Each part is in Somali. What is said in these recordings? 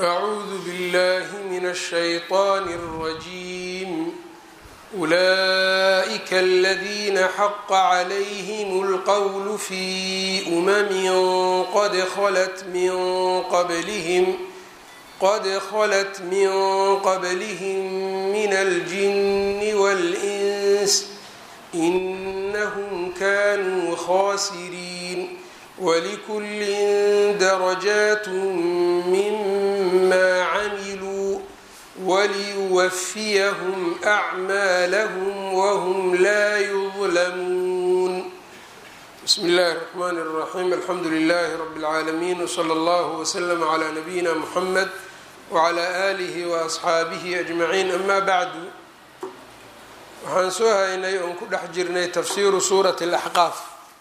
أعوذ بالله من الشيطان الرجيم أولئك الذين حق عليهم القول في أمم قد خلت من قبلهم قد خلت من قبلهم من الجن والإنس إنهم كانوا خاسرين ولكل درجات مما عملوا وليوفيهم أعمالهم وهم لا يظلمون بسم الله الرحمن الرحيم الحمد لله رب العالمين وصلى الله وسلم على نبينا محمد وعلى آله وأصxaabihi أجمعين أما بعد waxaan soo haynay oon ku dhex jirnay tafsiiru suurati الأxqaaf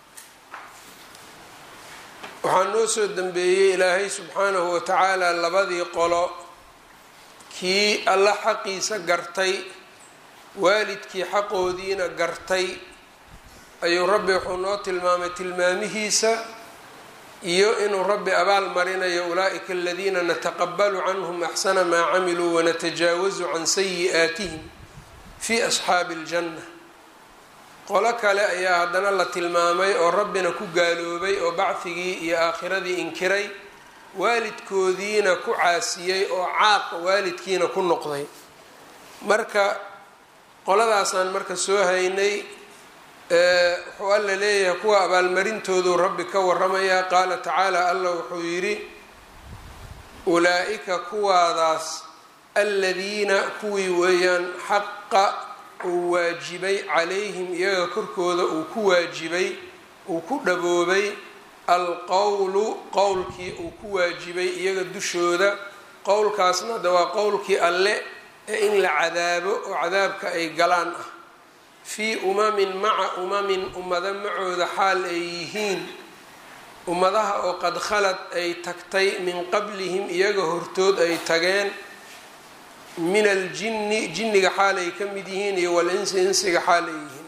waxaa noo soo dembeeyey ilaahay subxaanahu wa tacaala labadii qolo kii alla xaqiisa gartay waalidkii xaqoodiina gartay ayuu rabbi wuxuu noo tilmaamay tilmaamihiisa iyo inuu rabbi abaal marinayo ulaa'ika aladiina nataqabalu canhum axsana maa camiluu wanatajaawazu can sayi'aatihim fii asxaabi aljanna qolo kale ayaa haddana la tilmaamay oo rabbina ku gaaloobay oo bacfigii iyo aakhiradii inkiray waalidkoodiina ku caasiyey oo caaq waalidkiina ku noqday marka qoladaasaan marka soo haynay wuxuu alla leeyahay kuwa abaalmarintoodu rabbi ka waramayaa qaala tacaala allah wuxuu yidhi ulaa-ika kuwaadaas aladiina kuwii weeyaan xaqa uu waajibay calayhim iyaga korkooda uu ku waajibay uu ku dhaboobay alqowlu qowlkii uu ku waajibay iyaga dushooda qowlkaasna de waa qowlkii alle ee in la cadaabo oo cadaabka ay galaan ah fii umamin maca umamin ummado macooda xaal ay yihiin ummadaha oo qad khalad ay tagtay min qablihim iyaga hortood ay tageen min aljinni jinniga xaal ay ka mid yihiin iyo walinsi insiga xaal ay yihiin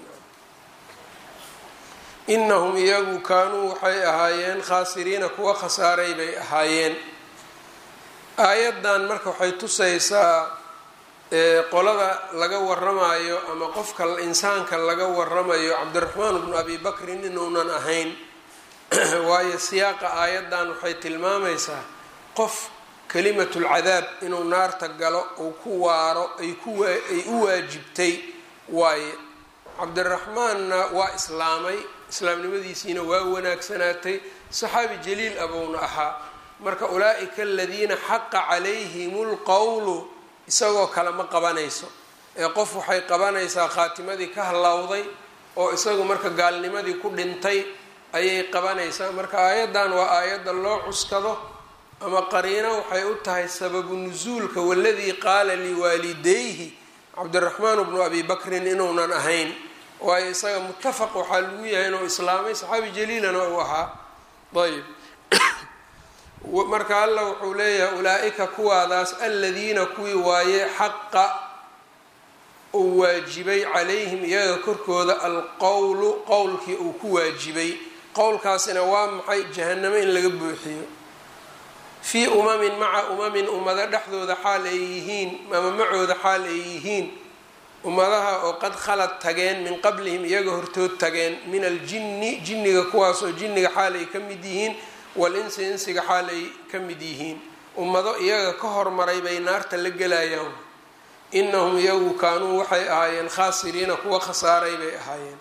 inahum iyagu kaanuu waxay ahaayeen khaasiriina kuwa khasaaray bay ahaayeen aayaddan marka waxay tusaysaa qolada laga waramayo ama qofka insaanka laga waramayo cabdiraxmaan bnu abi bakrin inuunan ahayn waayo siyaaqa aayaddan waxay tilmaamaysaa qof kalimatulcadaab inuu naarta galo uu ku waaro ay u waajibtay waaye cabdiraxmaanna waa islaamay islaamnimadiisiina waa wanaagsanaatay saxaabi jaliil abuuna ahaa marka ulaa-ika aladiina xaqa calayhim lqowlu isagoo kale ma qabanayso ee qof waxay qabanaysaa khaatimadii ka hallowday oo isagu marka gaalnimadii ku dhintay ayay qabanaysaa marka aayaddan waa aayadda loo cuskado ama qariino waxay u tahay sababu nusuulka waladii qaala liwaalidayhi cabdiraxmaan bnu abi bakrin inuunan ahayn waayo isaga muttafaq waxaa lagu yahay inuu islaamay saxaabi jaliilana uu ahaa ayb marka alla wuxuu leeyahay ulaa-ika kuwaadaas aladiina kuwii waaye xaqa uu waajibay calayhim iyaga korkooda alqowlu qowlkii uu ku waajibay qowlkaasina waa maxay jahanamo in laga buuxiyo fii umamin maca umamin ummado dhexdooda xaal ay yihiin ama macooda xaal ay yihiin ummadaha oo qad khalad tageen min qablihim iyaga hortood tageen min aljinni jinniga kuwaasoo jinniga xaal ay ka mid yihiin walinsi insiga xaal ay ka mid yihiin ummado iyaga ka hormaray bay naarta la gelayaan inahum iyagu kaanuu waxay ahaayeen khaasiriina kuwa khasaaray bay ahaayeen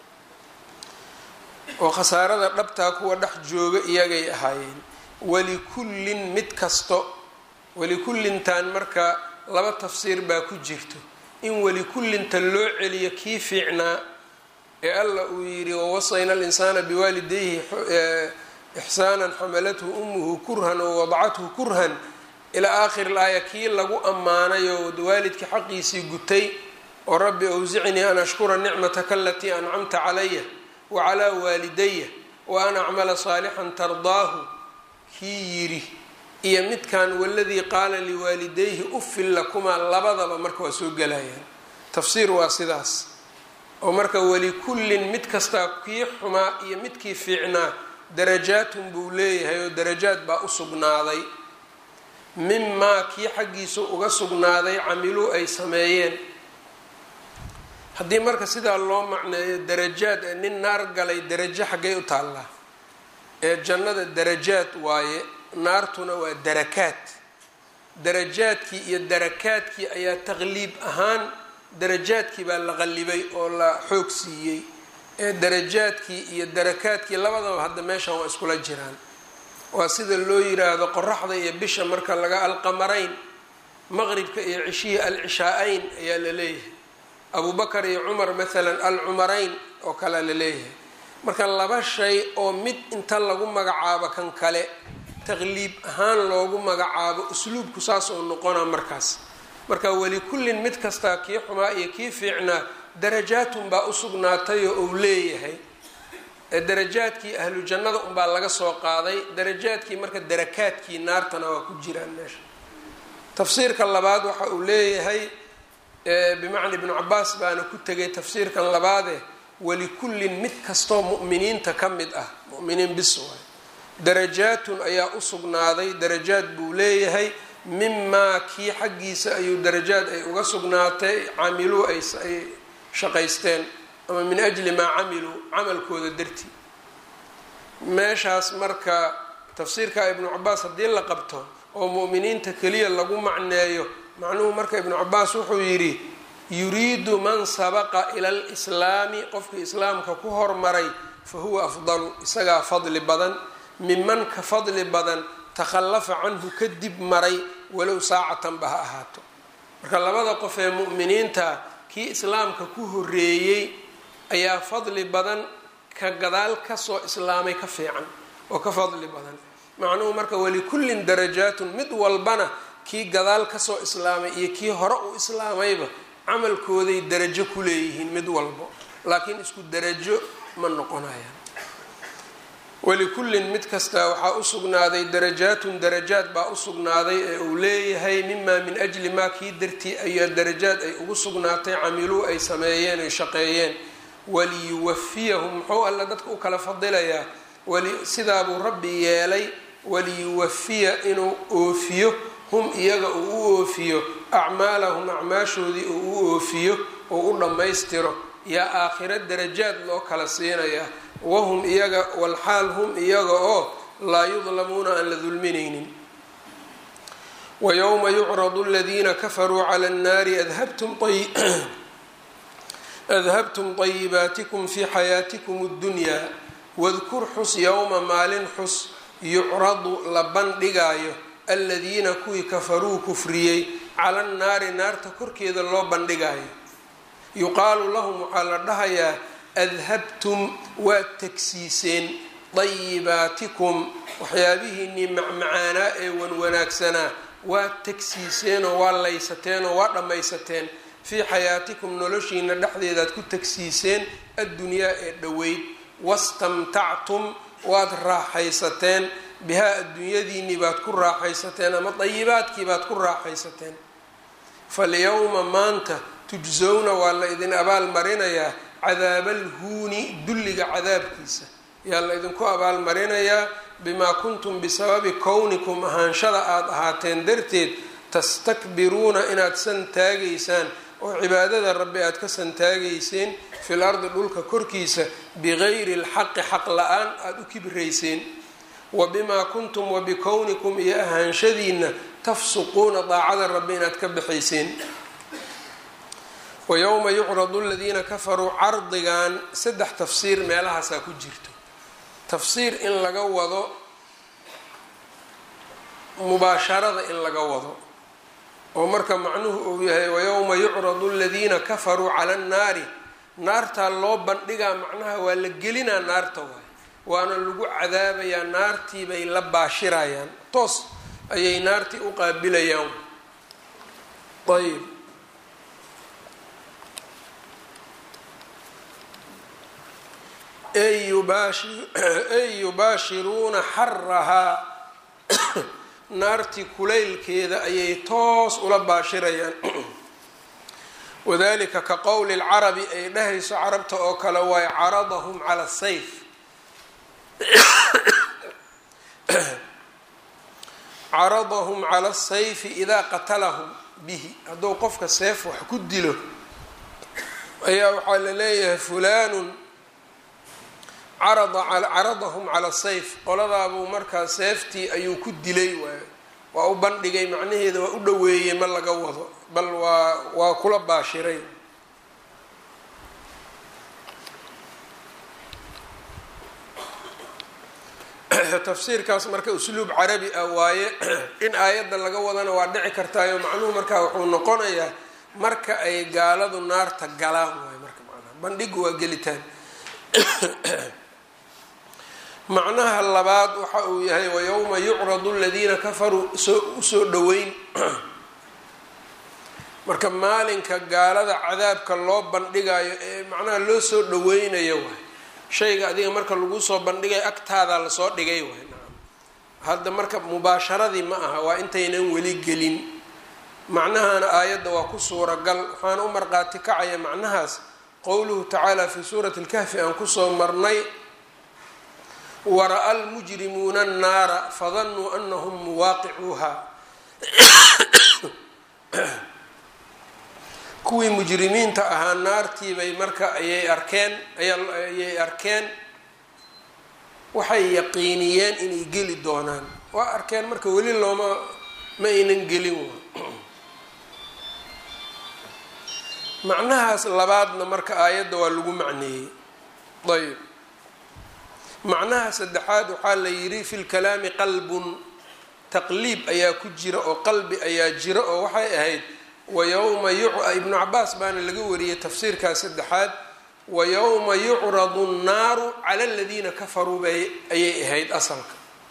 oo khasaarada dhabtaa kuwa dhex jooga iyagay ahaayeen walikullin mid kasto walikullintan marka laba tafsiir baa ku jirto in walikullinta loo celiyo kii fiicnaa ee alla uu yidhi wawasayna alinsaana biwaalidayhi ixsaanan xamalathu umuhu kurhan oo wadacathu kurhan ilaa aakhiri laaya kii lagu ammaanay oo waalidkii xaqiisii gutay oo rabbi awsicnii an ashkura nicmataka alatii ancamta calaya wa calaa waalidaya wa an acmala saalixan tardaahu kii yidhi iyo midkan waladii qaala liwaalidayhi ufin lakumaa labadaba marka waa soo gelayaan tafsiir waa sidaas oo marka walikullin mid kastaa kii xumaa iyo midkii fiicnaa darajaatun buu leeyahay oo darajaad baa u sugnaaday mimaa kii xaggiisa uga sugnaaday camiluu ay sameeyeen haddii marka sidaa loo macneeyo darajaad ee nin naar galay darajo xaggay u taallaa ee jannada darajaad waaye naartuna waa darakaad darajaadkii iyo darakaadkii ayaa taqliib ahaan darajaadkii baa la qallibay oo la xoog siiyey ee darajaadkii iyo darakaadkii labadaba hadda meeshan waa iskula jiraan waa sida loo yiraahdo qoraxda iyo bisha marka laga alqamarayn maqribka iyo cishihii alcishaa-ayn ayaa la leeyahay abubakar iyo cumar maalan alcumarayn oo kalea la leeyahay marka laba shay oo mid inta lagu magacaabo kan kale taqliib ahaan loogu magacaabo usluubku saas oo noqona markaas marka welikullin mid kastaa kii xumaa iyo kii fiicnaa darajaatun baa usugnaatay oo uu leeyahay darajaadkii ahlu jannada unbaa laga soo qaaday darajaadkii marka darakaadkii naartana waa ku jiraan meesha tafsiirka labaad waxa uu leeyahay bimacna ibnu cabaas baana ku tegay tafsiirkan labaade walikullin mid kastoo mu'miniinta ka mid ah mu'miniin bis waay darajaatun ayaa u sugnaaday darajaad buu leeyahay mimaa kii xaggiisa ayuu darajaad ay uga sugnaatay camiluu ay shaqaysteen ama min ajli maa camiluu camalkooda dartii meeshaas marka tafsiirka ibnu cabaas haddii la qabto oo mu'miniinta keliya lagu macneeyo macnuhu marka ibnu cabaas wuxuu yidhi yuriidu man sabaqa ila alislaami qofkii islaamka ku hormaray fa huwa afdalu isagaa fadli badan minman ka fadli badan takhallafa canhu kadib maray walow saacatanba ha ahaato marka labada qof ee mu'miniinta kii islaamka ku horeeyey ayaa fadli badan ka gadaal kasoo islaamay ka fiican oo ka fadli badan macnuhu marka walikullin darajaatun mid walbana kii gadaal kasoo islaamay iyo kii hore uu islaamayba camalkooday darajo ku leeyihiin mid walbo laakiin isku darajo ma noqonayaan walikullin mid kastaa waxaa usugnaaday darajaatun darajaad baa usugnaaday ee uu leeyahay mimaa min ajli maa kii dartii ayaa darajaad ay ugu sugnaatay camiluu ay sameeyeen ay shaqeeyeen waliyuwafiyahum muxuu alla dadka u kala fadilayaa sidaabuu rabbi yeelay waliyuwafiya inuu oofiyo hum iyaga uu u oofiyo acmaalahum acmaashoodii uu u oofiyo oo u dhammaystiro yaa aakhiro darajaad loo kala siinayaa wahum iyaga walxaal hum iyaga oo laa yudlamuuna aan la dulminaynin wayowma yucradu aladiina kafaruu cala annaari adhabtum adhabtum طayibaatikum fi xayaatikum اddunyaa wadkur xus yowma maalin xus yucradu la bandhigaayo aladiina kuwii kafaruu kufriyey cala annaari naarta korkeeda loo bandhigaayo yuqaalu lahum waxaa la dhahayaa adhabtum waad tagsiiseen dayibaatikum waxyaabihiinnii macmacaanaa ee wanwanaagsanaa waad tagsiiseenoo waa laysateenoo waa dhammaysateen fii xayaatikum noloshiina dhexdeedaad ku tagsiiseen addunyaa ee dhoweyd wastamtactum waad raaxaysateen bihaa adduunyadiinnii baad ku raaxaysateen ama dayibaadkii baad ku raaxaysateen falyowma maanta tujsowna waa la idin abaal marinayaa cadaabalhuuni dulliga cadaabkiisa yaa la idinku abaalmarinayaa bimaa kuntum bisababi kownikum ahaanshada aada ahaateen darteed tastakbiruuna inaad san taagaysaan oo cibaadada rabbi aad ka santaagayseen fil ardi dhulka korkiisa bigayri alxaqi xaq la-aan aada u kibrayseen wa bimaa kuntum wa bikownikum iyo ahaanshadiina tafsuquuna daacada rabbi inaad ka baxayseen wa yowma yucradu aladiina kafaruu cardigan saddex tafsiir meelahaasaa ku jirto tafsiir in laga wado mubaasharada in laga wado oo marka macnuhu uu yahay wayowma yucradu aladiina kafaruu cala annaari naartaa loo bandhigaa macnaha waa la gelinaa naarta waay waana lagu cadaabayaa naartii bay la baashirayaan toos ayay naartii u qaabilayaan ayb ay yubaashiruuna xarahaa naartii kulaylkeeda ayay toos ula baashirayaan wadalika ka qowli lcarabi ay dhahayso carabta oo kale waay caradahum cala sayf caradahum cala asayfi idaa qatalahum bihi hadduu qofka seef wax ku dilo ayaa waxaa la leeyahay fulaanun caradahum cala sayf qoladaabuu markaa seeftii ayuu ku dilay waay waa u bandhigay macnaheeda waa u dhoweeyey ma laga wado bal waa waa kula baashiray tafsiirkaas marka usluub carabi ah waaye in aayadda laga wadana waa dhici kartaayo macnuhu markaa wuxuu noqonayaa marka ay gaaladu naarta galaan waay marka macnaha bandhigu waa gelitaan macnaha labaad waxa uu yahay wayowma yucradu aladiina kafaruu soo usoo dhoweyn marka maalinka gaalada cadaabka loo bandhigayo ee macnaha loo soo dhoweynayo waay shayga adiga marka lagu soo bandhigay agtaada lasoo dhigay waay nacam hadda marka mubaasharadii ma aha waa intaynan weli gelin macnahana aayadda waa ku suuragal waxaana u marqaati kacaya macnahaas qowluhu tacaala fii suurati lkahfi aan kusoo marnay wara-a almujrimuuna annaara fadannuu anahum muwaaqicuuha kuwii mujrimiinta ahaa naartiibay marka ayay arkeen ayay arkeen waxay yaqiiniyeen inay geli doonaan waa arkeen marka weli looma ma aynan gelin macnahaas labaadna marka aayadda waa lagu macneeyey ayb macnaha saddexaad waxaa la yidhi fi lkalaami qalbun taqliib ayaa ku jira oo qalbi ayaa jira oo waxay ahayd wayowma ibnu cabaas baana laga wariyey tafsiirkaas saddexaad wayowma yucradu nnaaru cala aladiina kafaruu bay ayay ahayd asalka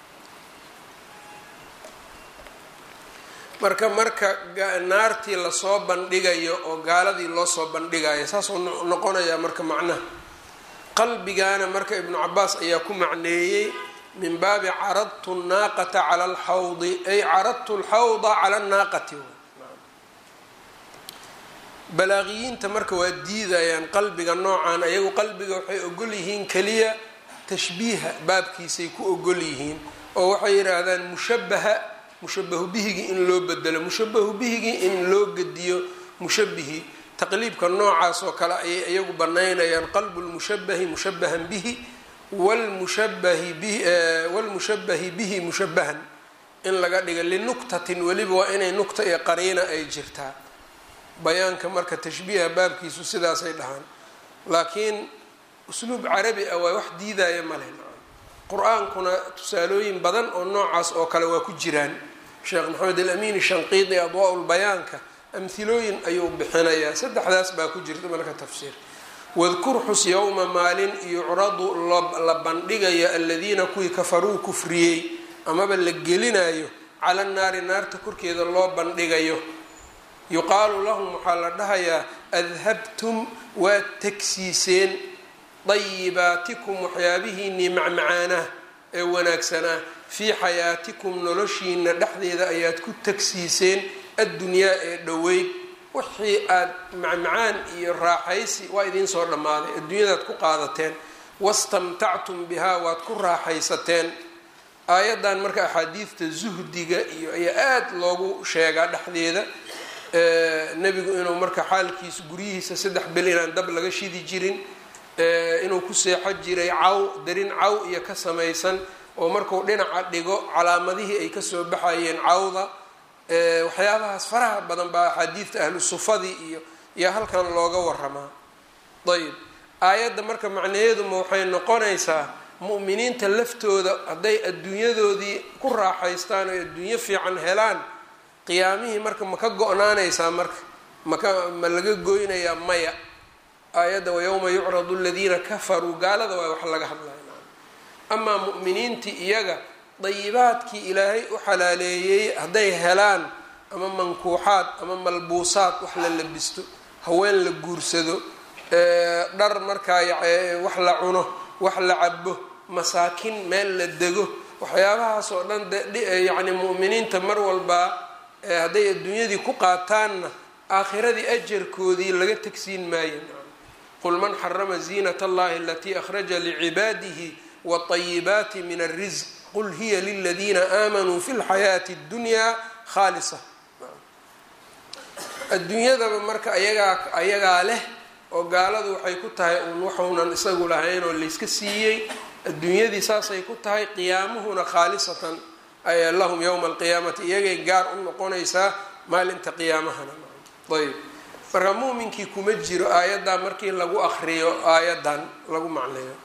marka marka naartii lasoo bandhigayo oo gaaladii loo soo bandhigayo saasuu noqonayaa marka macnaha qalbigaana marka ibnu cabaas ayaa ku macneeyey min baabi caradtu naaqata cala alxawdi ay caradtu lxawda cala annaaqati balaaqiyiinta marka waa diidayaan qalbiga noocan ayagu qalbiga waxay ogol yihiin keliya tashbiiha baabkiisay ku ogol yihiin oo waxay yidhaahdaan mushabaha mushabahu bihigii in loo bedelo mushabahu bihigii in loo gediyo mushabihii taqliibka noocaas oo kale ayay iyagu banaynayaan qalbu lmushabahi mushabahan bihi wlmushabahi bihi wlmushabahi bihi mushabahan in laga dhiga linuktatin weliba waa inay nukta iyo qariina ay jirtaa bayaanka marka tashbiiha baabkiisu sidaasay dhahaan laakiin usluub carabi ah waa wax diidaya male qur-aankuna tusaalooyin badan oo noocaas oo kale waa ku jiraan sheekh maxamed alamin shanqiidi adwaa lbayaanka amhilooyin ayuu bixinayaa saddexdaas baa ku jirta marka tafsiir wadkur xus yowma maalin yucradu la bandhigayo aladiina kuwii kafaruu kufriyey amaba la gelinayo cala naari naarta korkeeda loo bandhigayo yuqaalu lahum waxaa la dhahayaa adhabtum waad tegsiiseen dayibaatikum waxyaabihiinii macmacaanah ee wanaagsanaa fii xayaatikum noloshiina dhexdeeda ayaad ku tegsiiseen addunyaa ee dhoweyd wixii aad macmacaan iyo raaxaysi waa idiin soo dhammaaday adduunyadaad ku qaadateen wastamtactum bihaa waad ku raaxaysateen aayaddan marka axaadiidta zuhdiga iyo ayaa aada loogu sheegaa dhexdeeda nebigu inuu marka xaalkiisa guryihiisa saddex bil inaan dab laga shidi jirin inuu ku seexo jiray caw darin caw iyo ka samaysan oo markuu dhinaca dhigo calaamadihii ay kasoo baxayeen cawda waxyaabahaas faraha badan baa axaadiidta ahlu sufadii iyo yaa halkan looga waramaa ayb aayadda marka macnaheeduma waxay noqonaysaa mu'miniinta laftooda hadday adduunyadoodii ku raaxaystaan oo adduunyo fiican helaan qiyaamihii marka ma ka go-naanaysaa marka maka ma laga goynayaa maya aayadda wayowma yucradu aladiina kafaruu gaalada waa wax laga hadlaya amaa mu'miniintii iyaga dayibaadkii ilaahay u xalaaleeyey hadday helaan ama mankuuxaad ama malbuusaad wax la labisto haween la guursado dhar markaa wax la cuno wax la cabo masaakin meel la dego waxyaabahaas oo dhan yacni mu'miniinta mar walbaa hadday adduunyadii ku qaataanna aakhiradii ajarkoodii laga tegsiin maayo qul man xarama ziinat allahi alatii akhraja licibaadihi watayibaati min alrisq qul hiya liladiina aamanuu fi lxayaati اddunyaa khaalisa adduunyadaba marka ayagaa ayagaa leh oo gaaladu waxay ku tahay uun waxuunan isagu lahayn oo layska siiyey adduunyadii saasay ku tahay qiyaamuhuna khaalisatan ay lahum yowma alqiyaamati iyagay gaar u noqonaysaa maalinta qiyaamahana ayb marka muuminkii kuma jiro aayaddaa markii lagu akriyo aayaddan lagu macneeyo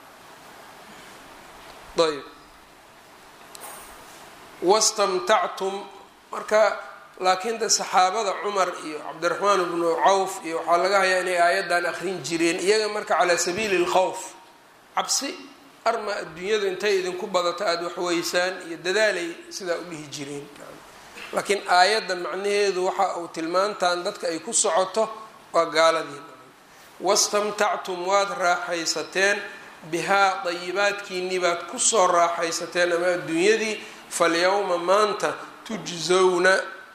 ayb wastamtactum marka laakiin de saxaabada cumar iyo cabdiraxmaan bnu cawf iyo waxaa laga hayaa inay aayaddan akrin jireen iyaga marka calaa sabiili lkhawf cabsi arma adduunyadu intay idinku badato aada waxweysaan iyo dadaalay sidaa u dhihi jireen laakiin aayaddan macnaheedu waxa uu tilmaantaan dadka ay ku socoto waa gaaladii wastamtactum waad raaxaysateen bihaa dayibaadkiinii baad kusoo raaxaysateen ama adduunyadii falyawma maanta tujzowna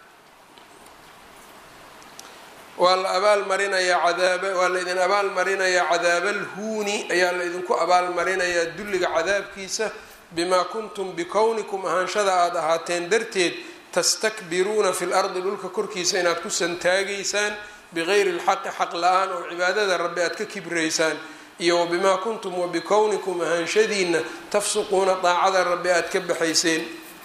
waa la abaalmarinayaa cadaaba waa la idin abaalmarinayaa cadaabaalhuuni ayaa la idinku abaalmarinayaa dulliga cadaabkiisa bimaa kuntum bikownikum ahaanshada aada ahaateen darteed tastakbiruuna fi lardi dhulka korkiisa inaad ku santaagaysaan bigayri lxaqi xaq la-aan oo cibaadada rabbi aad ka kibraysaan iyo wabimaa kuntum wabikownikum ahaanshadiina tafsuquuna daacada rabbi aad ka baxayseen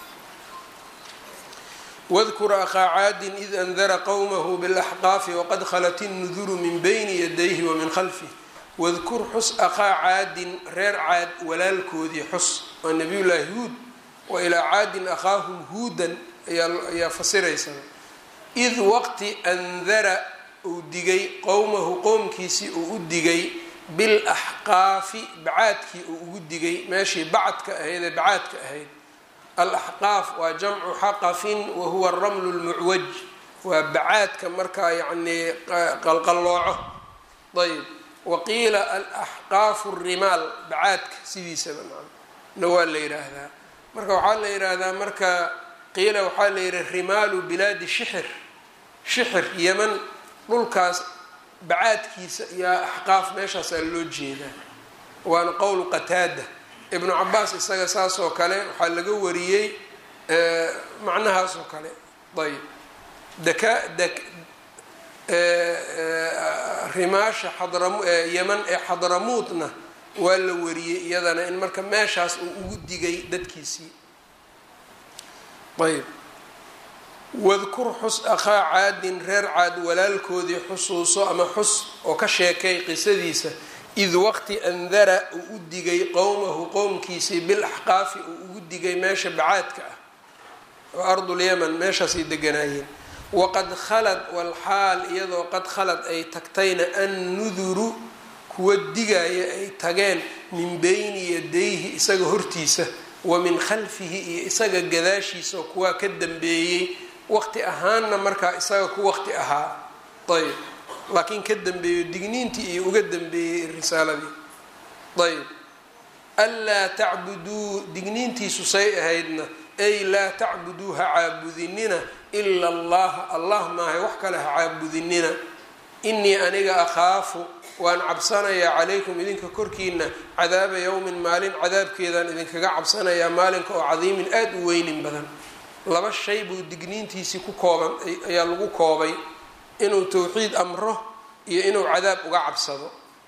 wadkur akhaa caadin id andara qowmahu bilaxqaafi waqad khalat innuduru min bayni yadayhi wa min khalfih wadkur xus akhaa caadin reer caad walaalkoodii xus waa nabiyullaahi huud wa ilaa caadin akhaahum huudan ayaa fasiraysa id waqti andara uu digay qowmahu qowmkiisii uu u digay bilaxqaafi bacaadkii uu ugu digay meeshii bacadka ahayd ee bacaadka ahayd alaxqaaf waa jamcu xaqafin wahuwa aramlu lmucwaj waa bacaadka markaa yacnii qalqallooco ayb waqiila alaxqaafu rimaal bacaadka sidiisaba na waa la yidhaahdaa marka waxaa la yidhaahdaa marka qiila waxaa la yidhi rimaalu bilaadi shixir shixir yeman dhulkaas bacaadkiisa iyo axqaaf meeshaasaa loo jeedaa waana qowl qataada ibnu cabaas isaga saas oo kale waxaa laga wariyey macnahaas oo kale ayb daka dak rimaasha xadram yeman ee xadramuudna waa la wariyey iyadana in marka meeshaas uu ugu digay dadkiisii ayb wadkur xus akhaa caadin reer caad walaalkoodii xusuuso ama xus oo ka sheekay qisadiisa id waqti andara uu u digay qowmahu qowmkiisii bilaxqaafi uu ugu digay meesha bacaadka ah oo ardulyaman meeshaasay deganaayeen waqad khalad walxaal iyadoo qad khalad ay tagtayna annuduru kuwa digaya ay tageen min beyni yadayhi isaga hortiisa wa min khalfihi iyo isaga gadaashiisa oo kuwaa ka dambeeyey waqti ahaanna markaa isaga ku waqti ahaa ayb laakiin ka dambeeyo digniintii iyo uga dambeeyey risaaladii ayb anlaa tacbuduu digniintiisu say ahaydna ay laa tacbuduu ha caabudinina ila allaha allah maahay wax kale ha caabudinina inii aniga akhaafu waan cabsanayaa calaykum idinka korkiina cadaaba yowmin maalin cadaabkeedaan idinkaga cabsanayaa maalinka oo cadiimin aada u weynin badan laba shay buu digniintiisii ku kooban ayaa lagu koobay inuu towxiid amro iyo inuu cadaab uga cabsado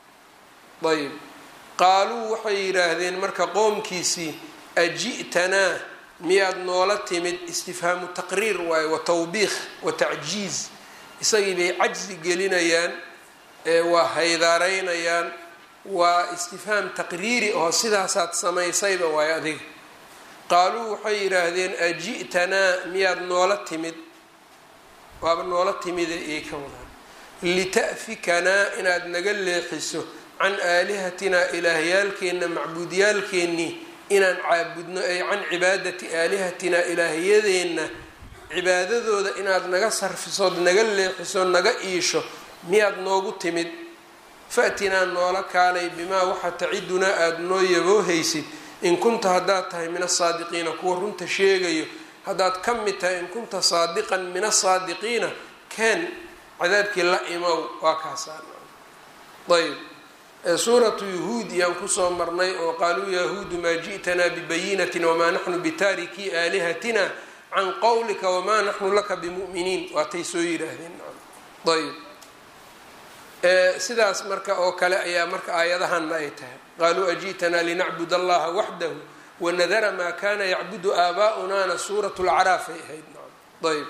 ayb qaaluu waxay yidhaahdeen marka qoomkiisii aji'tanaa miyaad noola timid istifhaamu taqriir waaye wa tawbiikh wa tacjiiz isagii bay cajsi gelinayaan waa haydaaraynayaan waa istifhaam taqriiri oo sidaasaad samaysayba waaye adiga qaaluu waxay yidhaahdeen aji'tanaa miyaad noola timid waaba noola timide iyay ka wadaan lita'fikanaa inaad naga leexiso can aalihatinaa ilaahyaalkeenna macbuudyaalkeennii inaan caabudno ay can cibaadati aalihatinaa ilaahyadeenna cibaadadooda inaad naga sarfisood naga leexiso naga iisho miyaad noogu timid fa'tinaa noola kaalay bimaa waxa tacidunaa aada noo yaboohaysid in kunta haddaad tahay min asaadiqiina kuwa runta sheegayo haddaad ka mid tahay in kunta saadiqan min asaadiqiina ken cadaabkii la imow waa kaasaan ayb suuratu yahuud iyaan kusoo marnay oo qaaluu yahuudu maa ji'tanaa bibayinatin wamaa naxnu bitaarikii aalihatina can qowlika wamaa naxnu laka bimu'miniin waatay soo yidhaahdeen ayb sidaas marka oo kale ayaa marka aayadahanna ay tahay qaaluu aji'tanaa linacbud allaha waxdahu wanadara maa kana yacbudu aabaa'unaana suurat lcaraaf ay ahayd ayb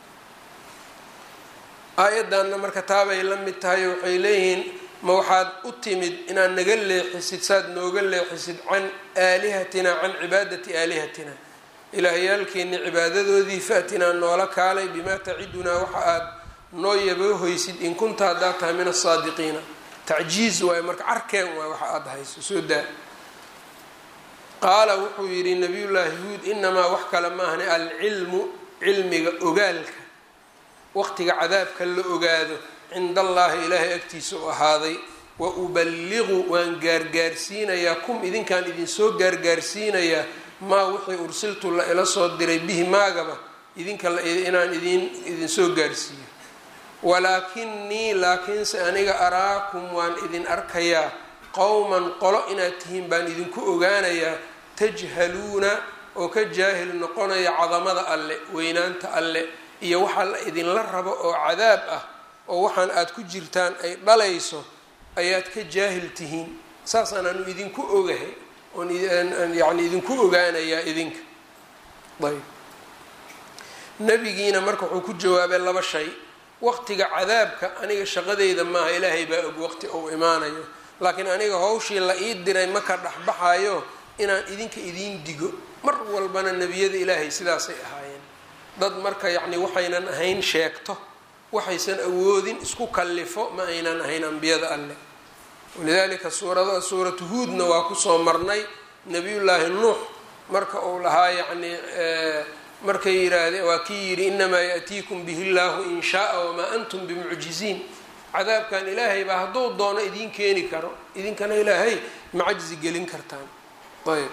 aayaddanna marka taabay la mid tahay waxay leeyihiin ma waxaad u timid inaad naga leexisid saad nooga leexisid can aalihatina can cibaadati aalihatina ilaahyaalkeeni cibaadadoodii faatinaa noola kaalay bimaa tacidunaa waxa aad noo yaboohoysid in kunta haddaad tahay min asaadiqiina tacjiiz waayo marka carkeen waay waxa aada hayso soo daa qaala wuxuu yidhi nabiyullaahi huud inamaa wax kale maahne alcilmu cilmiga ogaalka waqtiga cadaabka la ogaado cinda allaahi ilaahay agtiisa u ahaaday wa uballiqu waan gaargaarsiinayaa kum idinkaan idinsoo gaargaarsiinayaa maa wixii ursiltu la ila soo diray bihi maagaba idinka inaan idin idinsoo gaarsiiyo walaakinii laakiinse aniga araakum waan idin arkayaa qowman qolo inaad tihiin baan idinku ogaanayaa tajhaluuna oo ka jaahil noqonaya cadamada alle weynaanta alle iyo waxa la idinla rabo oo cadaab ah oo waxaan aada ku jirtaan ay dhalayso ayaad ka jaahil tihiin saasaan anu idinku ogahay oon yani idinku ogaanayaa idinka ayb nabigiina marka wuxuu ku jawaabay laba shay waqtiga cadaabka aniga shaqadeyda maaha ilaahay baa og waqti uu imaanayo laakiin aniga hawshii la ii diray ma ka dhexbaxayo inaan idinka idiin digo mar walbana nebiyada ilaahay sidaasay ahaayeen dad marka yacni waxaynan ahayn sheegto waxaysan awoodin isku kallifo ma aynan ahayn ambiyada alleh walidaalika suurada suuratu huudna waa kusoo marnay nabiyullaahi nuux marka uu lahaa yacni markay yidhaahdeen waa kii yidhi inamaa yaatiikum bihi llaahu in shaaa wamaa antum bimucjiziin cadaabkan ilaahay baa hadduu doono idiin keeni karo idinkana ilaahay ma cajzi gelin kartaan ayb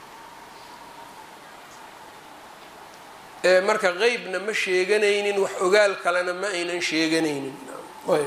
marka qeybna ma sheeganaynin wax ogaal kalena ma aynan sheeganaynin ayb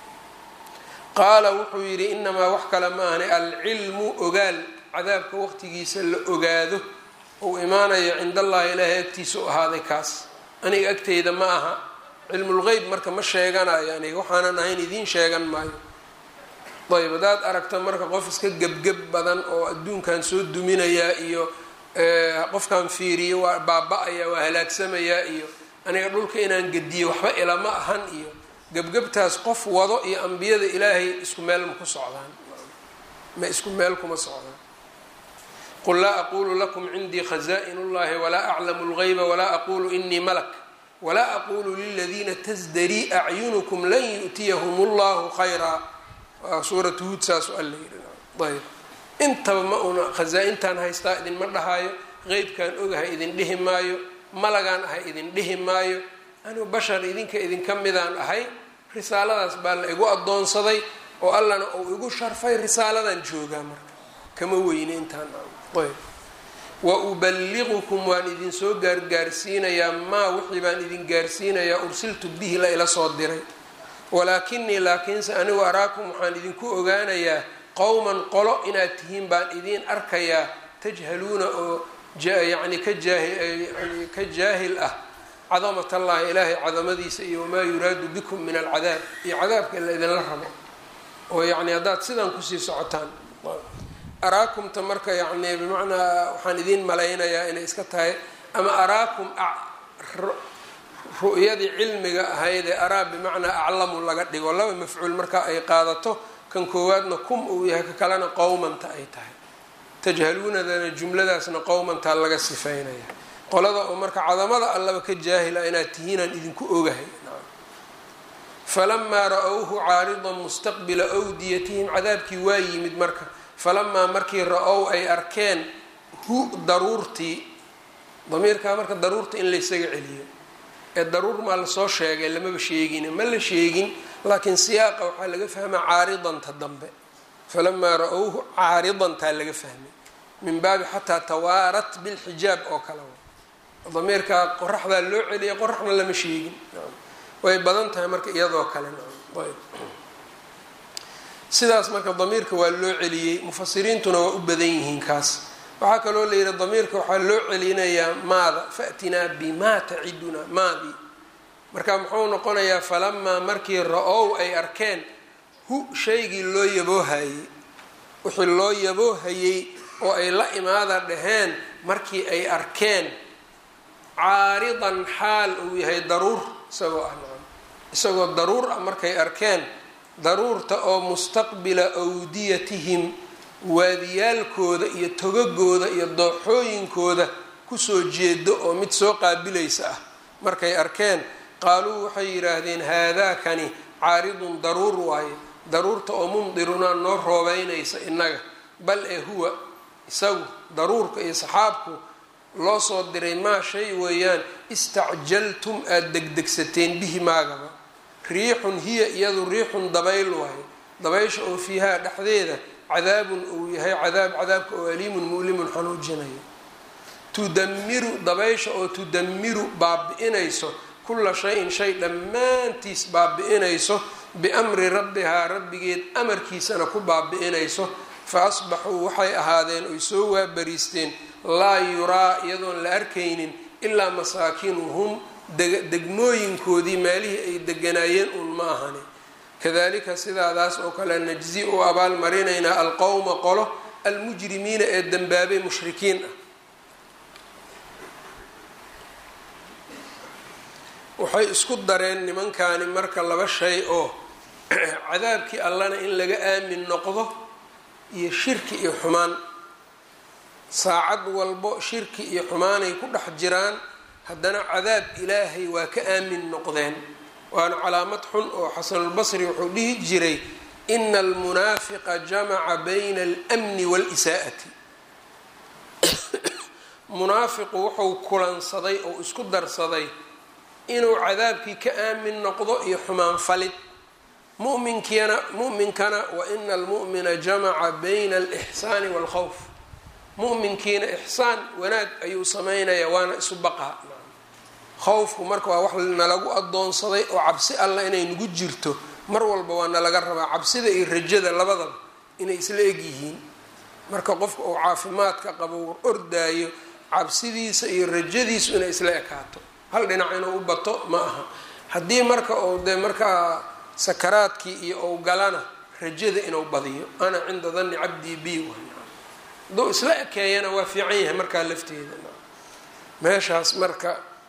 qaala wuxuu yidhi inamaa wax kale ma ahni alcilmu ogaal cadaabka waqtigiisa la ogaado uu imaanayo cind allahi ilaahay agtiisa u ahaaday kaas aniga agteyda ma aha cilmulgeyb marka ma sheeganayo aniga waxaanan ahayn idiin sheegan maayo ayb haddaad aragto marka qof iska gebgeb badan oo adduunkan soo duminayaa iyo qofkan fiiriyo waa baaba-aya waa halaagsamayaa iyo aniga dhulka inaan gediyo waxba ilama ahan iyo gebgebtaas qof wado iyo ambiyada ilaahay isku meel ma ku socdaan ma isku meel kuma socdaan qul laa aqulu lakum cindii khaza'in اllahi walaa aclamu اlgayba walaa aqulu inii malak walaa aqulu liladiina tasdarii acyunukum lan yu'tiyahum اllahu khayraa waa suuratu huud saasu alla yidhi ayb intaba ma una khasaa-intaan haystaa idinma dhahaayo qeybkaan ogahay idin dhihi maayo malagaan ahay idin dhihi maayo anigu bashar idinka idinka midaan ahay risaaladaas baa la igu addoonsaday oo allana uu igu sharfay risaaladan joogaa marka kama weyne intaan ayb wa uballiqukum waan idinsoo gaargaarsiinayaa maa wixii baan idin gaarsiinayaa ursiltu bihi la ila soo diray walaakinii laakiinse anigu araakum waxaan idinku ogaanayaa qowman qolo inaad tihiin baan idiin arkayaa tajhaluuna oo yani ka jaahiyani ka jaahil ah cadamat allahi ilaahay cadamadiisa iyo wamaa yuraadu bikum min alcadaab iyo cadaabka la idinla rabo oo yacni haddaad sidan kusii socotaan araakumta marka yacni bimacnaa waxaan idiin malaynayaa inay iska tahay ama araakum ru'yadii cilmiga ahayd ee araa bimacnaa aclamu laga dhigo laba mafcuul marka ay qaadato kan koowaadna kum uu yahay ka kalena qowmanta ay tahay tajhaluunadana jumladaasna qowmantaa laga sifeynaya qolada oo marka cadamada allaba ka jaahila inaad tihiinaan idinku ogahay falamaa ra-owhu caaridan mustaqbila awdiyatihim cadaabkii waa yimid marka falamaa markii ra-ow ay arkeen hu daruurtii damiirkaa marka daruurta in laysaga celiyo ee daruur maa lasoo sheegay lamaba sheegin ma la sheegin laakiin siyaaqa waxaa laga fahmaa caaridanta dambe falamaa ra-owhu caaridantaa laga fahmay min baabi xataa tawaarat bilxijaab oo kale damiirkaa qoraxdaa loo celiyay qoraxna lama sheegin way badan tahay marka iyadoo kale sidaas marka damiirka waa loo celiyey mufasiriintuna waa u badan yihiin kaas waxaa kaloo la yidhi damiirka waxaa loo celinayaa maada fa'tinaa bimaa taciduna maadii marka muxuu noqonayaa falamaa markii ra-ow ay arkeen hu shaygii loo yaboohayey wixii loo yaboohayey oo ay la imaada dhaheen markii ay arkeen caaridan xaal uu yahay daruur isagoo ah nacam isagoo daruur ah markay arkeen daruurta oo mustaqbila awdiyatihim waadiyaalkooda iyo togagooda iyo dooxooyinkooda kusoo jeedo oo mid soo qaabilaysa ah markay arkeen qaaluu waxay yidhaahdeen haadaakani caaridun daruur waaye daruurta oo mumdirunaa noo roobeynaysa innaga bal ee huwa isagu daruurka iyo saxaabku loo soo diray maa shay weeyaan istacjaltum aada degdegsateen bihi maagaba riixun hiya iyadu riixun dabayl waaye dabaysha oo fiihaa dhexdeeda cadaabun uu yahay cadaab cadaabka oo aliimun mu'limun xanuujinayo tudamiru dabaysha oo tudamiru baabi-inayso kulla shay-in shay dhammaantiis baabi-inayso biamri rabbihaa rabbigeed amarkiisana ku baabi-inayso fa asbaxuu waxay ahaadeen oy soo waabariisteen laa yuraa iyadoon la arkaynin ilaa masaakinuhum degmooyinkoodii meelihii ay deganaayeen uun ma ahani kadalika sidaadaas oo kale najzi u abaalmarinaynaa alqowma qolo almujrimiina ee dembaabay mushrikiin ah waxay isku dareen nimankani marka laba shay oo cadaabkii allana in laga aamin noqdo iyo shirki iyo xumaan saacad walbo shirki iyo xumaanay ku dhex jiraan haddana cadaab ilaahay waa ka aamin noqdeen waana calaamad xun oo xasanulbasri wuxuu dhihi jiray ina almunaafiqa jamaca bayna almni waalisaa'ati munaafiqu wuxuu kulansaday oo isku darsaday inuu cadaabkii ka aamin noqdo iyo xumaan falid muminkiina muminkana wa ina almu'mina jamaca bayna alixsaani waalkhawf muminkiina ixsaan wanaag ayuu samaynayaa waana isu baqaa khawfku marka waa wax nalagu adoonsaday oo cabsi allah inay nagu jirto mar walba waa nalaga rabaa cabsida iyo rajada labadaba inay isla egyihiin marka qofka uu caafimaadka qabo ordaayo cabsidiisa iyo rajadiisu inay isla ekaato hal dhinac inuu u bato ma aha haddii marka uu dee markaa sakaraadkii iyo ou galana rajada inuu badiyo ana cinda danni cabdii b hadduu isla ekeeyana waa fiican yahay markaa lafteeda meeshaas marka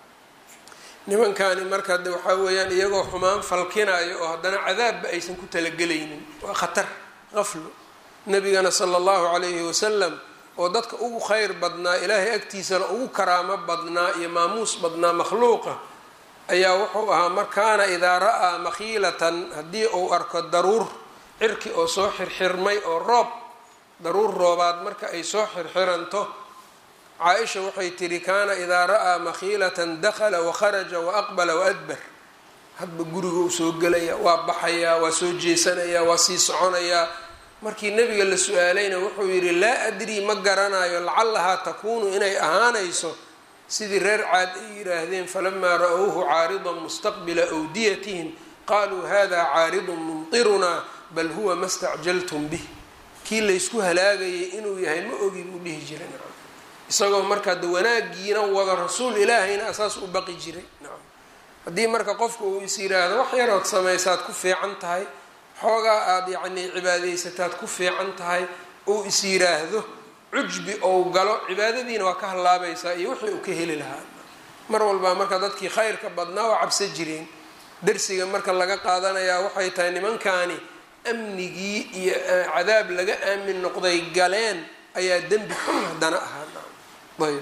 nimankani marka de waxaa weeyaan iyagoo xumaan falkinayo oo haddana cadaabba aysan ku talagelaynin waa khatar qaflo nabigana sala allahu calayhi wasalam oo dadka ugu khayr badnaa ilaahay agtiisana ugu karaamo badnaa iyo maamuus badnaa makhluuqa ayaa wuxuu ahaa markaana idaa ra-aa makhiilatan haddii uu arko daruur cirki oo soo xirxirmay oo roob daruur roobaad marka ay soo xirxiranto caa-isha waxay tihi kaana idaa ra-aa makhiilatan dakhala wakharaja waaqbala waadbar hadba guriga uu soo gelaya waa baxayaa waa soo jeesanayaa waa sii soconayaa markii nabiga la su-aalayna wuxuu yidhi laa adrii ma garanayo lacallahaa takuunu inay ahaanayso sidii reer caad ay yidhaahdeen falamaa ra-owhu caaridan mustaqbila awdiyatihim qaaluu hada caaridun mumtirunaa bal huwa ma stacjaltum bih kii laysku halaagayay inuu yahay ma ogi buu dhihi jiray nacam isagoo markaa de wanaagiina wada rasuul ilaahayna asaas u baqi jiray nacam haddii marka qofka uu is yiraahdo wax yarood samaysaad ku fiican tahay xoogaa aada yacnii cibaadaysataad ku fiican tahay uu is yiraahdo cujbi ou galo cibaadadiina waa ka hallaabaysaa iyo wixii uu ka heli lahaa mar walbaa marka dadkii khayrka badnaa waa cabsa jireen darsiga marka laga qaadanayaa waxay tahay nimankaani amnigii iyo cadaab laga aamin noqday galeen ayaa dembi xun haddana ahaa ayb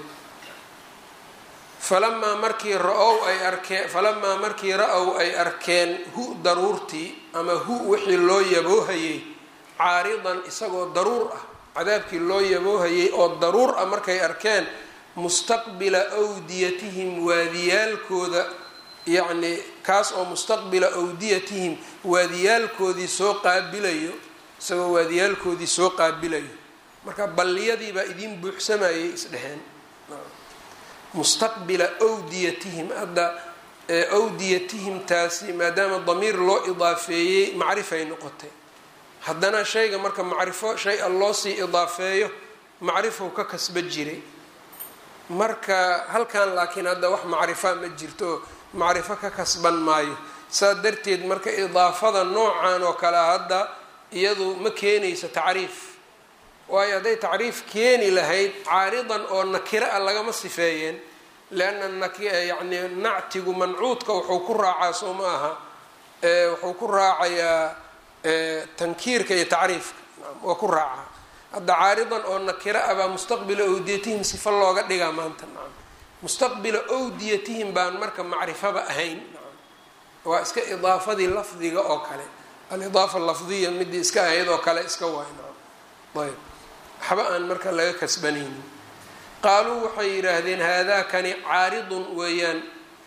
falamaa markii ra-ow ay arkeen falamaa markii ra-ow ay arkeen hu daruurtii ama hu wixii loo yaboohayey caaridan isagoo daruur ah cadaabkii loo yaboohayey oo daruur ah markay arkeen mustaqbila awdiyatihim waadiyaalkooda yacnii kaas oo mustaqbila awdiyatihim waadiyaalkoodii soo qaabilayo isagoo waadiyaalkoodii soo qaabilayo marka balliyadii baa idiin buuxsamayay isdheheen mustaqbila awdiyatihim hadda awdiyatihim taasi maadaama damiir loo idaafeeyey macrifay noqotay haddana shayga marka macrifo shay a loo sii idaafeeyo macrifow ka kasba jiray marka halkan laakiin hadda wax macrifa ma jirto macrifo ka kasban maayo saas darteed marka idaafada noocan oo kale hadda iyadu ma keenayso tacriif waayo hadday tacriif keeni lahayd caaridan oo nakiro a lagama sifeeyeen leanna yani nactigu mancuudka wuxuu ku raacaa soo ma aha wuxuu ku raacayaa tankiirka iyo tacriifka waa ku raacaa hadda caaridan oo nakiro ah baa mustaqbila owdiyatihim sifa looga dhigaa maanta nacam mustaqbila owdiyatihim baan marka macrifaba ahayn waa iska idaafadii lafdiga oo kale alidaafa lafdiya midii iska ahayd oo kale iska waay nacam ayb waxba aan marka laga kasbanaynin qaaluu waxay yidhaahdeen haadaakani caaridun weeyaan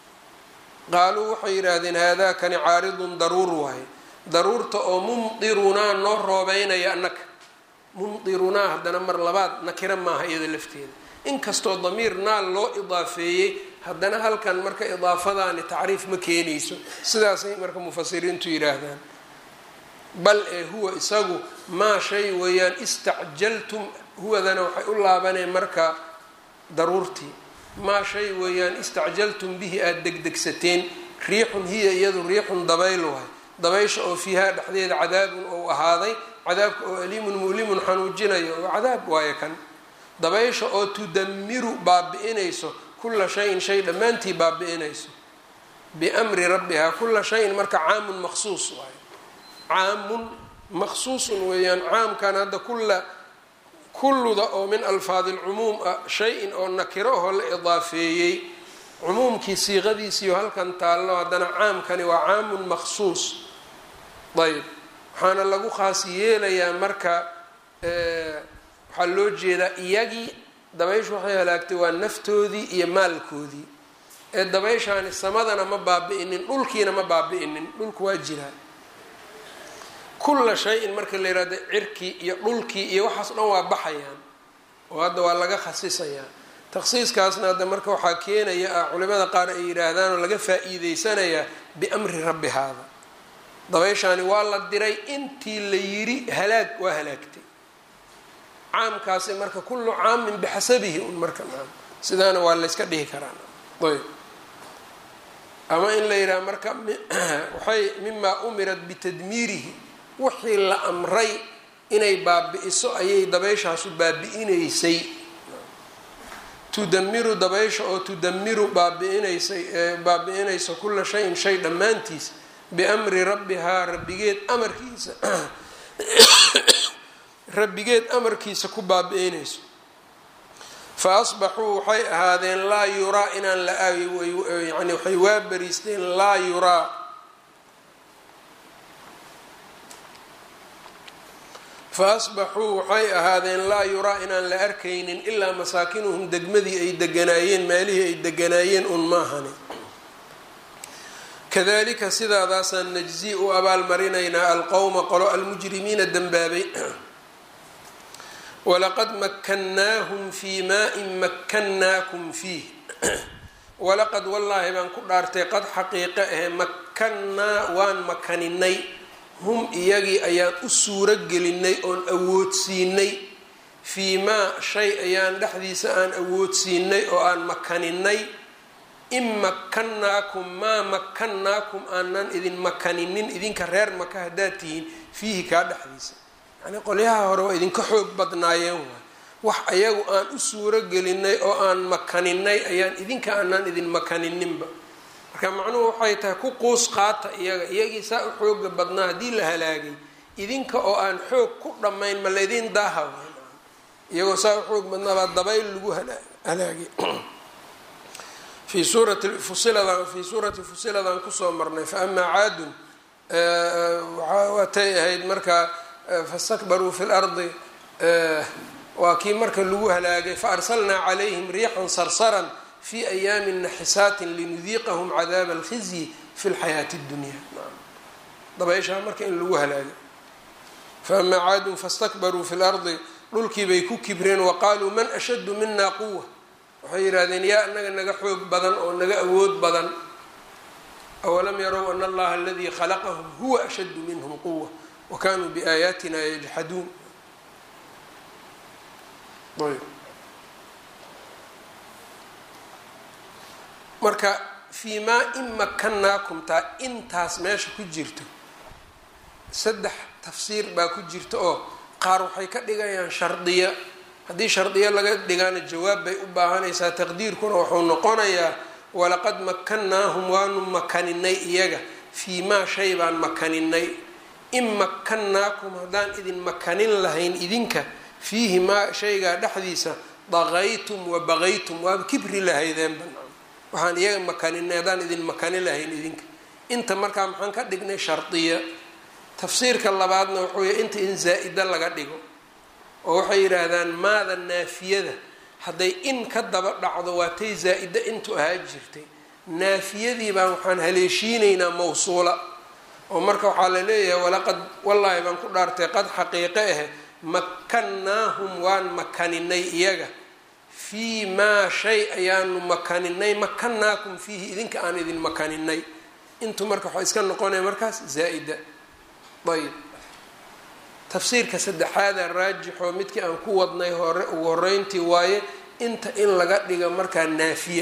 qaaluu waxay yidhaahdeen haadaakani caaridun daruur waaye daruurta oo mumdirunaa noo roobeynaya annaka mumdirunaa haddana mar labaad nakira maaha iyada lafteeda inkastoo damiir naal loo idaafeeyey haddana halkan marka idaafadaani tacriif ma keenayso sidaasay marka mufasiriintu yidhaahdaan bal ee huwa isagu maa shay weeyaan istacjaltum huwadana waxay u laabaneen marka daruurtii maa shay weeyaan istacjaltum bihi aada degdegsateen riixun hiya iyadu riixun dabayl waay dabaysha oo fiihaa dhexdeeda cadaabun ou ahaaday cadaabka oo aliimun mulimun xanuujinayo oo cadaab waayo kan dabaysha oo tudamiru baabi-inayso kula shayin shay dhammaantii baabi-inayso biamri rabbihaa kula shayin marka caamun maqsuus waayo caamun maqsuusun weeyaan caamkan hadda kulla kulluda oo min alfaadi lcumuum ah shay-in oo nakiro ahoo la idaafeeyey cumuumkii siiqadiisiiyo halkan taallo haddana caamkani waa caamun maqsuus ayb waxaana lagu khaas yeelayaa marka waxaa loo jeedaa iyagii dabayshu waxay halaagtay waa naftoodii iyo maalkoodii ee dabayshaani samadana ma baabi-inin dhulkiina ma baabi-inin dhulku waa jiraa kulla shay-in marka la yihahdo cirkii iyo dhulkii iyo waxaas dhan waa baxayaan oo hadda waa laga khasisayaa takhsiiskaasna hadda marka waxaa keenaya ah culimada qaar ay yidhaahdaan oo laga faa-iideysanayaa biamri rabbi haada dabayshaani waa la diray intii la yiri halaag waa halaagtay caamkaasi marka kullu caamin bixasabihi un marka naam sidaana waa layska dhihi karaa ayb ama in la yidhaha marka waxay mimaa umirat bitadmiirihi wixii la amray inay baabi-iso ayay dabayshaasu baabi-inaysay tudamiru dabaysha oo tudamiru baabi-inaysay baabi-inayso kula shayin shay dhammaantiis biamri rabbihaa rabbigeed amarkiisa rabbigeed amarkiisa ku baabi-inayso fa asbaxuu waxay ahaadeen laa yuraa inaan la yani waxay waa bariisteen laa yuraa fa asbaxuu waxay ahaadeen laa yuraa inaan la arkaynin ilaa masaakinuhum degmadii ay deganaayeen meelihii ay deganaayeen un maahani kadalika sidaadaasaan najzi u abaalmarinaynaa alqowma qolo almujrimiina dembaabay walaqad makannaahum fii maa-in makkannaakum fiih walaqad wallaahi baan ku dhaartay qad xaqiiqe ahe makkannaa waan makaninay hum iyagii ayaan u suuro gelinay oon awoodsiinay fii maa shay ayaan dhexdiisa aan awoodsiinay oo aan makaninay in makannaakum maa makannaakum aanan idin makaninin idinka reer maka haddaad tihiin fiihi kaa dhexdiisa yacnii qolyaha hore waa idinka xoog badnaayeen waay wax ayagu aan u suuro gelinay oo aan makaninay ayaan idinka aanan idin makanininba marka macnuhu waxay tahay ku quus qaata iyaga iyagii saa u xooga badnaa haddii la halaagay idinka oo aan xoog ku dhammayn ma laydin daaha iyagoo saa u xoog badnaa baa dabayl lagu halaagay fi suurati fusiladan fii suurati fusiladan kusoo marnay fa amaa caadun waatay ahayd marka fastakbaruu fi lardi waa kii marka lagu halaagay faarsalnaa calayhim riixan sarsaran fi ayaami naxisaatin linudiiqahum cadaaba alkhizyi fi lxayaati اdunya dabayshaa marka in lagu halaagay faamaa caadun fastakbaruu fi lardi dhulkiibay ku kibreen waqaaluu man ashaddu mina quwa waxay yidhahdeen yaa anaga naga xoog badan oo naga awood badan awalam yarow ana allaha aladii khalaqahum huwa ashaddu minhum quwa wa kanuu biaayaatina yajxaduun ayb marka fii maa in makanaakum taa intaas meesha ku jirto saddex tafsiir baa ku jirta oo qaar waxay ka dhigayaan shardiya haddii shardiyo laga dhigaana jawaab bay u baahanaysaa taqdiirkuna wuxuu noqonayaa walaqad makannaahum waanu makaninay iyaga fii maa shay baan makaninay in makannaakum haddaan idin makanin lahayn idinka fiihi maa shaygaa dhexdiisa daqaytum wa baqaytum waaba kibri lahaydeen banaan waxaan iyaga makaninay haddaan idin makani lahayn idinka inta markaa maxaan ka dhignay shardiya tafsiirka labaadna wuxuu yahy inta in zaa-ida laga dhigo oo waxay yidhaahdaan maada naafiyada hadday in ka daba dhacdo waa tay zaa-ida intu ahaa jirtay naafiyadii baan waxaan haleeshiinaynaa mawsuula oo marka waxaa la leeyahay walaqad wallaahi baan ku dhaartay qad xaqiiqe ahe makannaahum waan makaninay iyaga fii maa shay ayaanu makaninay makannaakum fiihi idinka aan idin makaninay intu marka waxaa iska noqonaya markaas zaa-ida ayb tafsiirka saddexaada raajixoo midkii aan ku wadnay hore ugu horeyntii waaye inta in laga dhiga markaa naafiya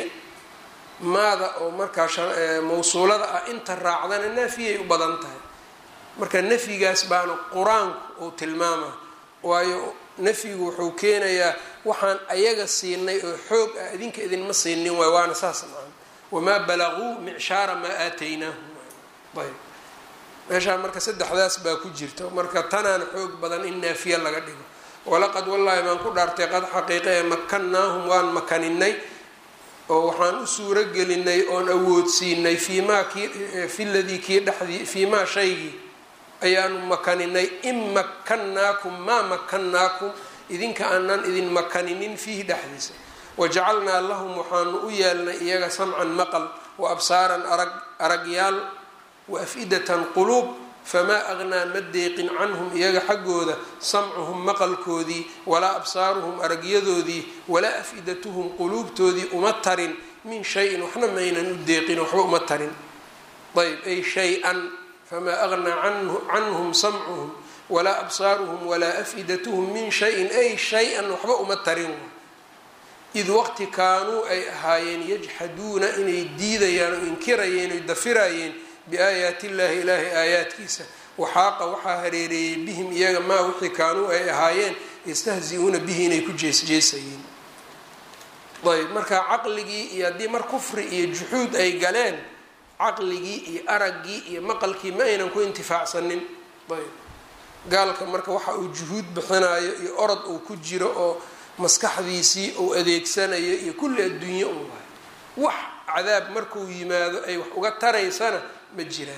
maada oo markaa mawsuulada ah inta raacdana naafiyay u badan tahay marka nafyigaas baana qur-aanku uu tilmaama waayo nafyigu wuxuu keenayaa waxaan ayaga siinay oo xoog ah idinka idinma siinin waay waana saas maa wamaa balaguu micshaara maa aataynaahum ayb meeshaa marka saddexdaas baa ku jirta marka tanaana xoog badan in naafiya laga dhigo walaqad wallaahi baan ku dhaartay qad xaqiiqa ee makannaahum waan makaninay oo waxaan u suuro gelinay oon awoodsiinay fii maa kii fi ladii kii dhexdii fii maa shaygii ayaanu makaninay in makannaakum maa makannaakum idinka aanan idin makaninin fiihi dhexdiisa wajacalnaa lahum waxaanu u yeelnay iyaga samcan maqal wa absaaran arag aragyaal wa af-idatan quluub famaa aqnaa ma deeqin canhum iyaga xaggooda samcuhum maqalkoodii walaa absaaruhum aragyadoodii walaa af-idatuhum quluubtoodii uma tarin min shayin waxna maynan u deeqin waxba uma tarin ayb ay shay-an famaa aqnaa canhum samcuhum walaa absaaruhum walaa af-idatuhum min shayin ay shay-an waxba uma tarin id waqti kaanuu ay ahaayeen yajxaduuna inay diidayaan oo inkirayeen oy dafirayeen biaayaati illaahi ilaahay aayaadkiisa waxaaqa waxaa hareereeyey bihim iyaga maa wixii kaanuu ay ahaayeen yastahzi-uuna bihi inay ku jeesjeesayeen ayb marka caqligii iyo haddii mar kufri iyo juxuud ay galeen caqligii iyo araggii iyo maqalkii ma aynan ku intifaacsanin ayb gaalka marka waxa uu juhuud bixinayo iyo orod uu ku jiro oo maskaxdiisii uu adeegsanayo iyo kulli adduunye un waay wax cadaab markuu yimaado ay wax uga taraysana ma jiraan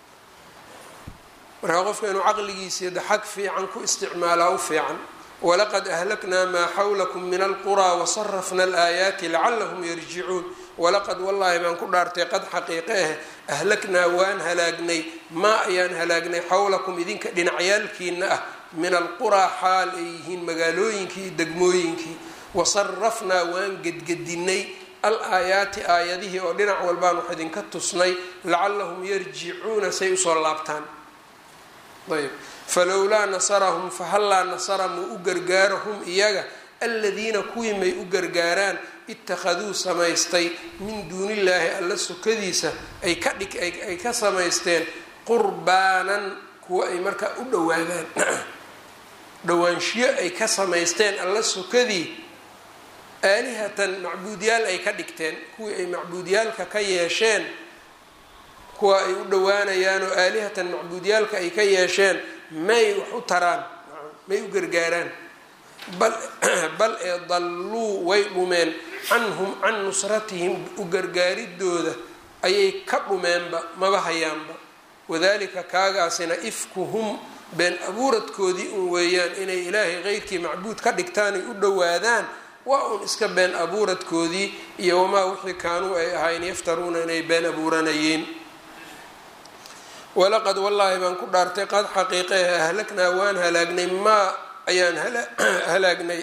marka qofka inuu caqligiisii da xag fiican ku isticmaalaa u fiican walaqad ahlaknaa maa xawlakum min alquraa wasarafna alaayaati lacalahum yarjicuun walaqad wallaahi baan ku dhaartay qad xaqiiqe ah ahlaknaa waan halaagnay maa ayaan halaagnay xawlakum idinka dhinacyaalkiina ah min alquraa xaal ay yihiin magaalooyinkii iyo degmooyinkii wasarafnaa waan gedgedinay al aayaati aayadihii oo dhinac walbaan wax idinka tusnay lacalahum yarjicuuna say usoo laabtaan ayb falowlaa nasarahum fahallaa nasara muu u gargaaro hum iyaga aladiina kuwii may u gargaaraan ittakhaduu samaystay min duunillaahi alla sokadiisa ay ka dhig ay ka samaysteen qurbaanan kuwa ay markaa u dhowaadaan dhowaanshiyo ay ka samaysteen alla sokadii aalihatan macbuudyaal ay ka dhigteen kuwii ay macbuudyaalka ka yeesheen kuwa ay u dhowaanayaan oo aalihatan macbuudyaalka ay ka yeesheen may wax u taraan may u gargaaraan bal ee dalluu way dhumeen canhum can nusratihim u gargaaridooda ayay ka dhumeenba maba hayaanba wadalika kaagaasina ifkuhum been abuuradkoodii un weeyaan inay ilaahay qeyrkii macbuud ka dhigtaan ay u dhowaadaan waa un iska been abuuradkoodii iyo wamaa wixii kaanuu ay ahayn yaftaruuna inay been abuuranayeen walaqad wallaahi baan ku dhaartay qad xaqiiqehe ahlaknaa waan halaagnay maa ayaan halaagnay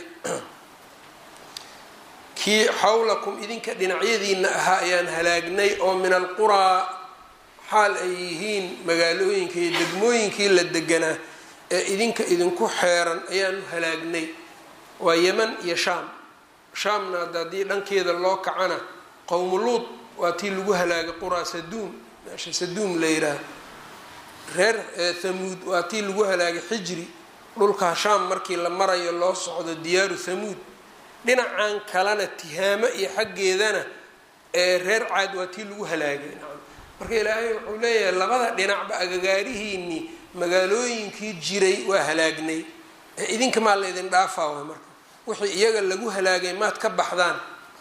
kii xawlakum idinka dhinacyadiina ahaa ayaan halaagnay oo min alquraa xaal ay yihiin magaalooyinka iyo degmooyinkii la deganaa ee idinka idinku xeeran ayaanu halaagnay waa yeman iyo shaam shaamna hadda haddii dhankeeda loo kacana qowmu luud waa tii lagu halaagay quraa saduum meesha saduum la yidhaah reer thamuud waa tii lagu halaagay xijri dhulkaa shaam markii la marayo loo socdo diyaaru thamuud dhinacan kalena tihaamo iyo xaggeedana ee reer caad waa tii lagu halaagay marka ilaahay wuxuu leeyahay labada dhinacba agagaarihiinii magaalooyinkii jiray waa halaagnay ee idinka maa la ydin dhaafaa way marka wixii iyaga lagu halaagay maad ka baxdaan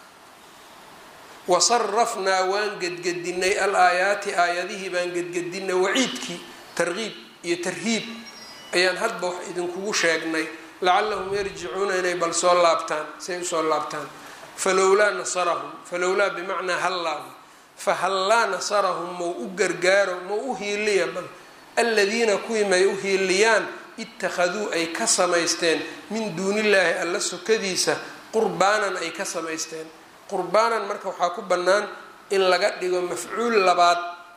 wasarafnaa waan gedgedinay al aayaati aayadihii baan gedgedinay waciidkii targiib iyo tarhiib ayaan hadba wax idinkugu sheegnay lacallahum yarjicuuna inay bal soo laabtaan say usoo laabtaan falowlaa nasarahum falowlaa bimacnaa hallaahu fahallaa nasarahum mau u gargaaro mau u hiiliya bal aladiina kuwii may u hiiliyaan ittakhaduu ay ka samaysteen min duunillaahi alla sokadiisa qurbaanan ay ka samaysteen qurbaanan marka waxaa ku bannaan in laga dhigo mafcuul labaad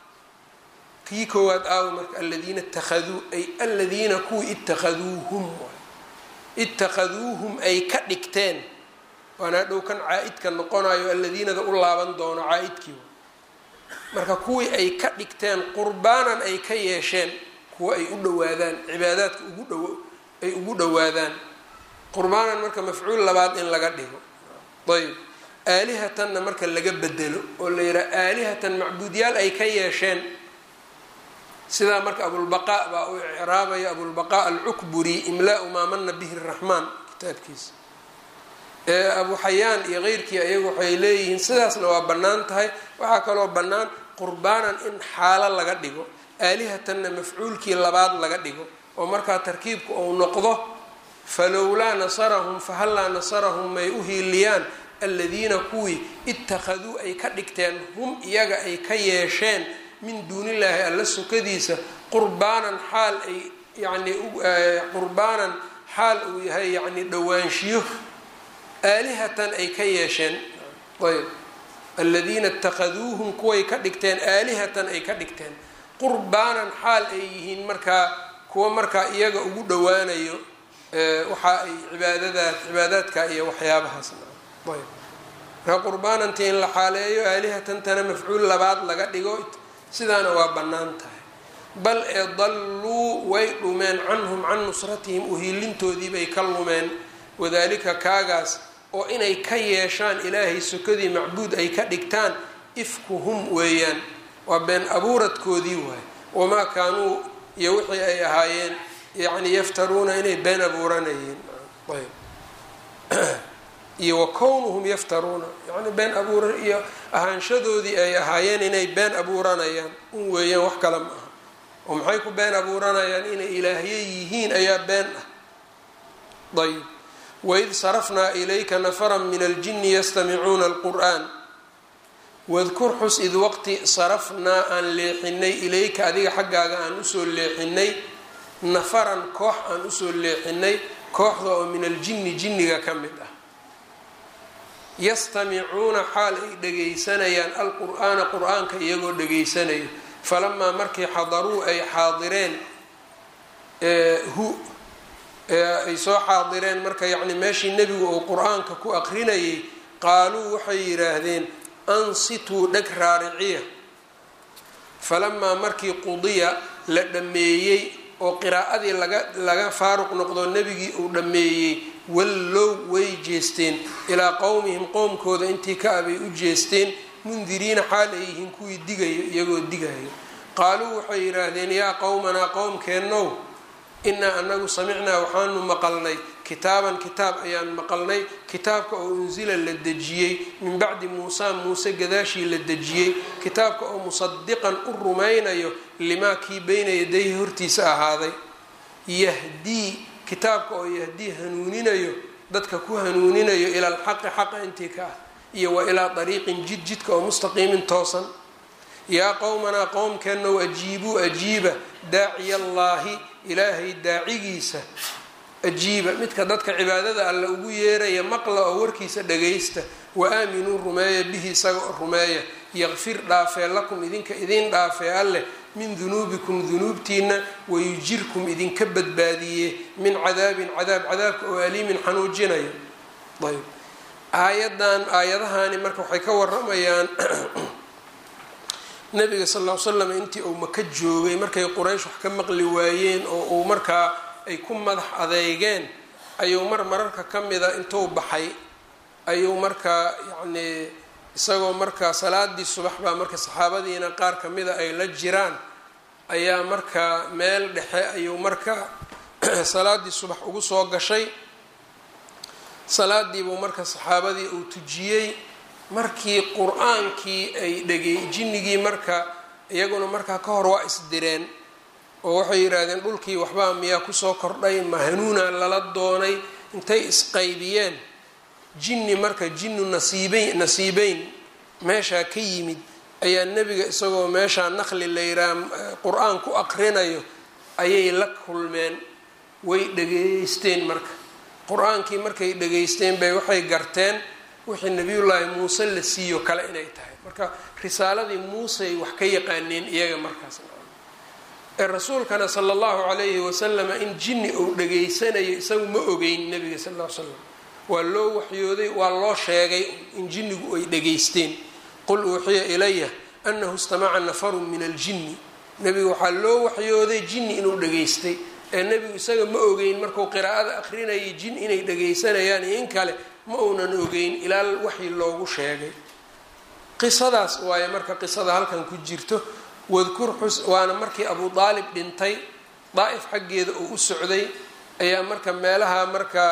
kii koowaad aawo marka aladiina ittakhaduu ay aladiina kuwii ittakhaduuhum ittakhaduuhum ay ka dhigteen waana dhow kan caa-idka noqonayo aladiinada u laaban doono caa-idkii marka kuwii ay ka dhigteen qurbaanan ay ka yeesheen kuwa ay u dhawaadaan cibaadaadka ugu dhow ay ugu dhowaadaan qurbaanan marka mafcuul labaad in laga dhigo ayb aalihatanna marka laga bedelo oo la yidhaha aalihatan macbuudyaal ay ka yeesheen sidaa marka abulbaqaa baa uu icraabaya abulbaqaa alcukburi imlaau maa mana bihi raxmaan kitaabkiisa abu xayaan iyo keyrkii ayagu waxay leeyihiin sidaasna waa bannaan tahay waxaa kaloo bannaan qurbaanan in xaalo laga dhigo aalihatanna mafcuulkii labaad laga dhigo oo markaa tarkiibku uu noqdo falowlaa nasarahum fahallaa nasarahum may u hiiliyaan aladiina kuwii ittakhaduu ay ka dhigteen hum iyaga ay ka yeesheen min duunillaahi alla sokadiisa qurbaanan xaal ay yani qurbaanan xaal uu yahay yacni dhowaanshiyo aalihatan ay ka yeesheen ayb aladiina ittakhaduuhum kuway ka dhigteen aalihatan ay ka dhigteen qurbaanan xaal ay yihiin markaa kuwa markaa iyaga ugu dhowaanayo waxa ay cibaadadaas cibaadaadka iyo waxyaabahaasna ayb markaa qurbaanantii in la xaaleeyo aalihatantana mafcuul labaad laga dhigo sidaana waa bannaan tahay bal ee dalluu way dhumeen canhum can nusratihim uhiilintoodii bay ka lumeen wadaalika kaagaas oo inay ka yeeshaan ilaahay sokadii macbuud ay ka dhigtaan ifkuhum weeyaan waa been abuuradkoodii waay wamaa kaanuu iyo wixii ay ahaayeen yacni yaftaruuna inay been abuuranayeen ayb iyo wa kownuhum yaftaruuna yani been abuura iyo ahaanshadoodii ay ahaayeen inay been abuuranayaan un weeyaan wax kale ma aha oo maxay ku been abuuranayaan inay ilaahye yihiin ayaa been ah ayb waid sarafnaa ilayka nafara min aljini yastamicuuna alqur'an wadkur xus id waqti sarafnaa aan leexinay ilayka adiga xaggaaga aan usoo leexinay nafaran koox aan usoo leexinay kooxda oo min aljini jinniga ka mid ah yastamicuuna xaal ay dhagaysanayaan alqur'aana qur-aanka iyagoo dhageysanayo falamaa markii xadaruu ay xaadireen hu ay soo xaadireen marka yacni meeshii nebigu uu qur-aanka ku aqrinayay qaaluu waxay yidhaahdeen ansituu dheg raariciya falamaa markii qudiya la dhammeeyey oo qiraa'adii laga laga faaruq noqdo nebigii uu dhammeeyey wallow way jeesteen ilaa qowmihim qowmkooda intii ka abay u jeesteen mundiriina xaal ay yihiin kuwii digayo iyagoo digayo qaaluu waxay yidhaahdeen yaa qowmanaa qowmkeennow inaa anagu samicnaa waxaanu maqalnay kitaaban kitaab ayaan maqalnay kitaabka oo unsila la dejiyey min bacdi muusaa muuse gadaashii la dejiyey kitaabka oo musadiqan u rumaynayo limaa kii beyna yadayhi hortiisa ahaaday yahdii kitaabka oo yahdii hanuuninayo dadka ku hanuuninayo ila alxaqi xaqa intii ka ah iyo wa ilaa dariiqin jid jidka oo mustaqiimin toosan yaa qowmanaa qowmkeennow ajiibuu ajiiba daaciya allaahi ilaahay daacigiisa ajiiba midka dadka cibaadada alle ugu yeeraya maqla oo warkiisa dhagaysta wa aaminuu rumeeya bihi isaga oo rumeeya yaqfir dhaafee lakum idinka idiin dhaafee alleh min dunuubikum dunuubtiina wayujirkum idinka badbaadiye min cadaabin cadaab cadaabka oo aliimin xanuujinayo ayb aayadan aayadahaani marka waxay ka waramayaan nabiga sal ll ly slam intii uu maka joogay markay quraysh wax ka maqli waayeen oo uu markaa ay ku madax adeygeen ayuu mar mararka ka mida intuu baxay ayuu markaa yacnii isagoo markaa salaadii subax baa marka saxaabadiina qaar kamida ay la jiraan ayaa markaa meel dhexe ayuu marka salaadii subax ugu soo gashay salaadiibuu marka saxaabadii uu tujiyey markii qur-aankii ay dhegey jinnigii marka iyaguna markaa ka hor waa isdireen oo waxay yidhaahdeen dhulkii waxbaa miyaa kusoo kordhay ma hanuuna lala doonay intay isqaybiyeen jinni marka jinnu nasiibeyn nasiibeyn meeshaa ka yimid ayaa nebiga isagoo meeshaa naqli la yidhaha qur-aan ku aqrinayo ayay la kulmeen way dhageysteen marka qur-aankii markay dhageysteen bay waxay garteen wixii nabiyullaahi muuse la siiyo kale inay tahay marka risaaladii muusey wax ka yaqaaneen iyaga markaas ee rasuulkana sala allahu calayhi wasalama in jinni uu dhageysanayo isagu ma ogeyn nebiga sal ll ly slam waa loo waxyooday waa loo sheegay in jinnigu ay dhageysteen qul uuxiya ilaya anahu istamaca nafarun min aljinni nebigu waxaa loo waxyooday jinni inuu dhageystay ee nebigu isaga ma ogeyn markuu qiraa'ada akrinayay jin inay dhagaysanayaan iyo in kale ma uunan ogeyn ilaa waxii loogu sheegay qisadaas waaye marka qisada halkan ku jirto wadkur xus waana markii abu daalib dhintay daa'if xaggeeda uu u socday ayaa marka meelaha marka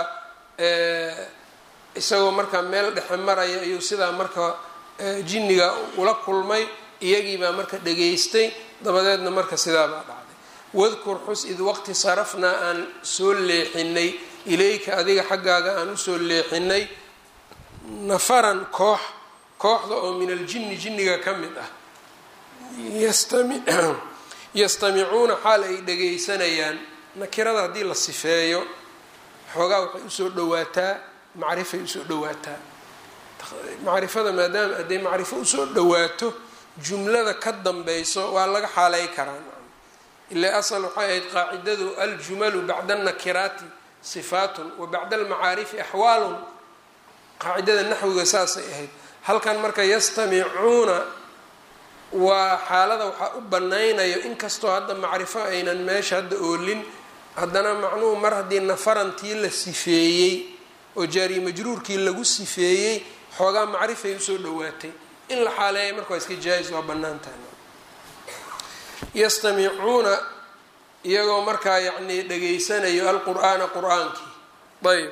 isagoo markaa meel dhexe maraya ayuu sidaa marka jinniga ula kulmay iyagiibaa marka dhageystay dabadeedna marka sidaabaa dhacday wadkur xus id waqti sarafnaa aan soo leexinay ilayka adiga xaggaaga aan usoo leexinay nafaran koox kooxda oo min aljinni jinniga ka mid ah yastamicuuna xaal ay dhagaysanayaan nakirada haddii la sifeeyo xoogaa waxay usoo dhawaataa macrifay usoo dhawaataa macrifada maadaama hadday macrifo usoo dhawaato jumlada ka dambayso waa laga xaalay karaa ilaa asal waxay ahayd qaacidadu aljumalu bacda annakiraati sifaatun wa bacda almacaarifi axwaalun qaacidada naxwiga saasay ahayd halkan marka yastamicuuna waa xaalada waxaa u banaynayo inkastoo hadda macrifo aynan meesha hadda oolin haddana macnuhu mar haddii nafarantii la sifeeyey oo jaariye majruurkii lagu sifeeyey xoogaa macrifay usoo dhawaatay in la xaaleeya marka waa iska jaa-is waa bannaan tahay yastamicuuna iyagoo markaa yacnii dhageysanayo alqur-aana qur-aankii ayb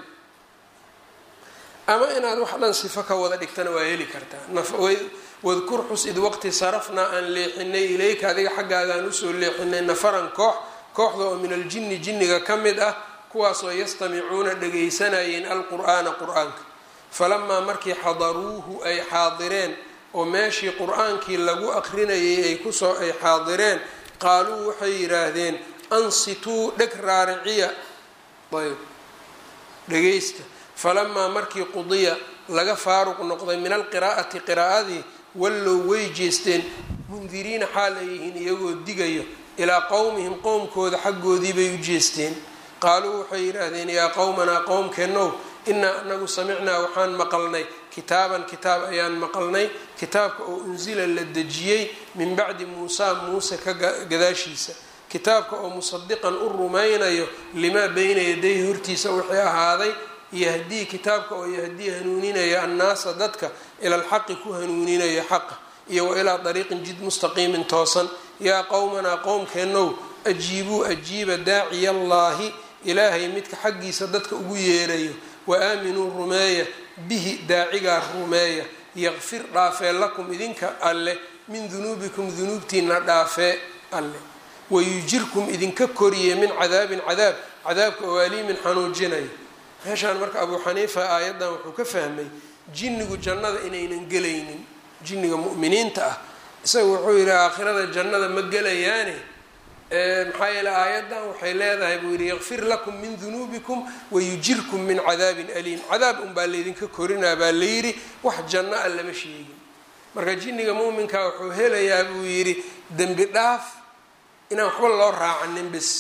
ama inaad wax dhan sifo ka wada dhigtana waa heli kartaa wadkur xus id waqti sarafnaa aan leexinay ilayka adiga xaggaagaan usoo leexinay nafaran koox kooxda oo min aljinni jinniga ka mid ah kuwaasoo yastamicuuna dhagaysanayeen alqur'aana qur-aanka falamaa markii xadaruuhu ay xaadireen oo meeshii qur-aankii lagu aqrinayay ay kusoo ay xaadireen qaaluu waxay yidhaahdeen ansituu dheg raariciya ayb dhagaysta falamaa markii qudiya laga faaruq noqday min alqiraa'ati qiraa'adii wallow way jeesteen mundiriina xaal ay yihiin iyagoo digayo ilaa qowmihim qowmkooda xaggoodii bay u jeesteen qaaluu waxay yidhaahdeen yaa qowmanaa qowmkeennow inaa anagu samicnaa waxaan maqalnay kitaaban kitaab ayaan maqalnay kitaabka oo unsila la dejiyey min bacdi muusaa muuse ka gadaashiisa kitaabka oo musadiqan u rumaynayo limaa beyna yadayhi hortiisa wixii ahaaday yahdii kitaabka oo yahdii hanuuninaya annaasa dadka ila alxaqi ku hanuuninaya xaqa iyo wa ilaa dariiqin jid mustaqiimin toosan yaa qowmanaa qowmkeennow ajiibuu ajiiba daaciya allaahi ilaahay midka xaggiisa dadka ugu yeerayo wa aaminuu rumeeya bihi daacigaa rumeeya yaqfir dhaafee lakum idinka alle min dunuubikum dunuubtiina dhaafee alle wayujirkum idinka koriye min cadaabin cadaab cadaabka oo aliimin xanuujinayo meeshaan marka abuu xaniifa aayaddan wuxuu ka fahmay jinnigu jannada inaynan gelaynin jinniga mu'miniinta ah isaga wuxuu yidhi aakhirada jannada ma gelayaane maxaa yeele aayaddan waxay leedahay buu yidhi yakfir lakum min dunuubikum wayujirkum min cadaabin aliim cadaab unbaa laydinka korinaa baa layidhi wax janno a lama sheegin marka jinniga muuminka wuxuu helayaa buu yidhi dembi dhaaf inaan waxba loo raacanin bis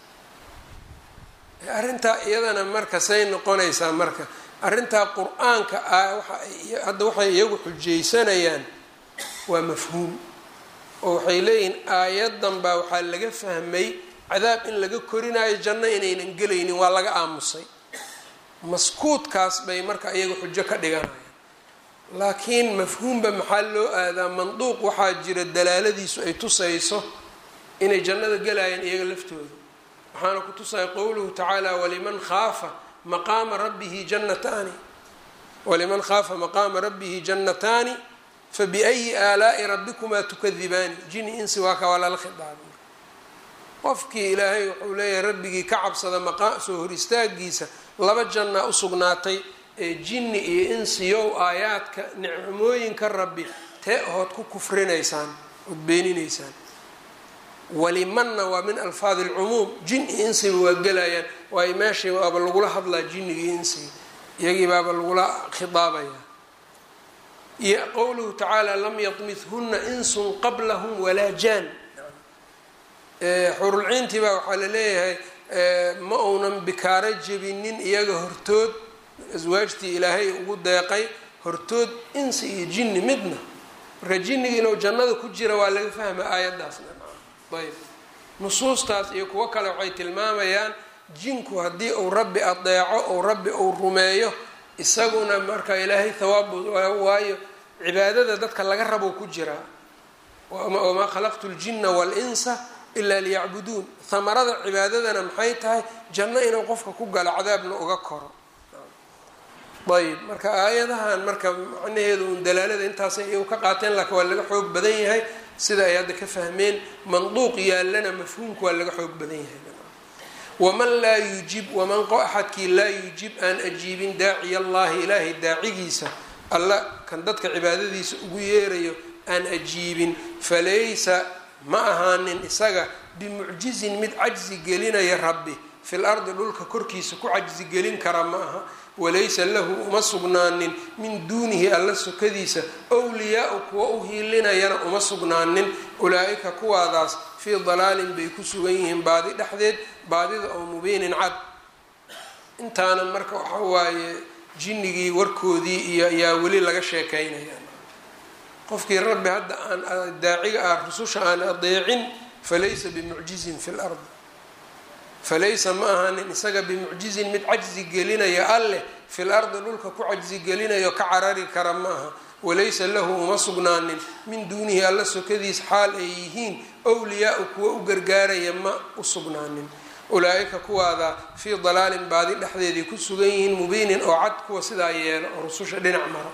arrintaa iyadana marka say noqonaysaa marka arrintaa qur-aanka ah waxa hadda waxay iyagu xujaysanayaan waa mafhuum oo waxay leeyihiin aayadan baa waxaa laga fahmay cadaab in laga korinayo janno inaynan gelaynin waa laga aamusay maskuudkaas bay marka iyaga xujo ka dhiganayaan laakiin mafhuumba maxaa loo aadaa manduuq waxaa jira dalaaladiisu ay tusayso inay jannada gelayaan iyaga laftooda waxaana ku tusaya qowluhu tacaala waliman khaafa maqaama rabbihi jannataani waliman khaafa maqaama rabbihi jannataani fabiayi aalaa'i rabbikumaa tukadibaani jini insi waa ka waa lala khidaabay qofkii ilaahay wuxuu leeyahay rabbigii ka cabsada maqaa soo hor istaagiisa laba jannaa usugnaatay ee jinni iyo insiyow aayaadka nicmooyinka rabbi tee ahood ku kufrinaysaan ood beeninaysaan walimanna waa min alfaadi alcumuum jin iyo insiba waa gelayaan waayo meeshii waaba lagula hadlaa jinniga iyo insiga iyagii baaba lagula khidaabayaa iyo qowluhu tacaala lam yadmithunna insun qablahum walaa jaan xurulciintii baa waxaa la leeyahay ma uunan bikaaro jebinin iyaga hortood aswaajtii ilaahay ugu deeqay hortood insi iyo jinni midna marka jinniga inuu jannada ku jira waa laga fahma aayaddaasna ayb nusuustaas iyo kuwo kale waxay tilmaamayaan jinku haddii uu rabbi adeeco ou rabbi uu rumeeyo isaguna marka ilaahay thawaabu waayo cibaadada dadka laga rabo ku jiraa wamaa khalaqtu ljina walinsa ilaa liyacbuduun hamarada cibaadadana maxay tahay janno inuu qofka ku galo cadaabna uga koro ayb marka aayadahan marka macnaheedu un dalaalada intaasay iyagu ka qaateen laakiin waa laga xoog badan yahay sida ay hadda ka fahmeen manduuq yaallana mafhuumka waa laga xoog badan yahay waman laa yujib waman qo axadkii laa yujib aan ajiibin daaciya allahi ilaahay daacigiisa alla kan dadka cibaadadiisa ugu yeerayo aan ajiibin falaysa ma ahaanin isaga bimucjizin mid cajzi gelinaya rabbi fil ardi dhulka korkiisa ku cajzi gelin kara ma aha walaysa lahu uma sugnaanin min duunihi alla sokadiisa wliyaau kuwa u hiilinayana uma sugnaanin ulaa-ika kuwaadaas fii dalaalin bay ku sugan yihiin baadi dhexdeed baadida oo mubiinin cad intaana marka waxa waaye jinnigii warkoodii iyo ayaa weli laga sheekaynaya qofkii rabbi hadda aan daaciga ah rususha aan adeecin falaysa bimucjizin fi lard falaysa ma ahanin isaga bimucjizin mid cajzi gelinaya alleh fil ardi dhulka ku cajzi gelinayo ka carari kara ma aha walaysa lahu uma sugnaanin min duunihi alla sokadiis xaal ay yihiin wliyaau kuwa u gargaaraya ma u sugnaanin ulaa-ika kuwaada fii dalaalin baadi dhexdeeday ku sugan yihiin mubiinin oo cad kuwa sidaa yeelo oo rususha dhinac maro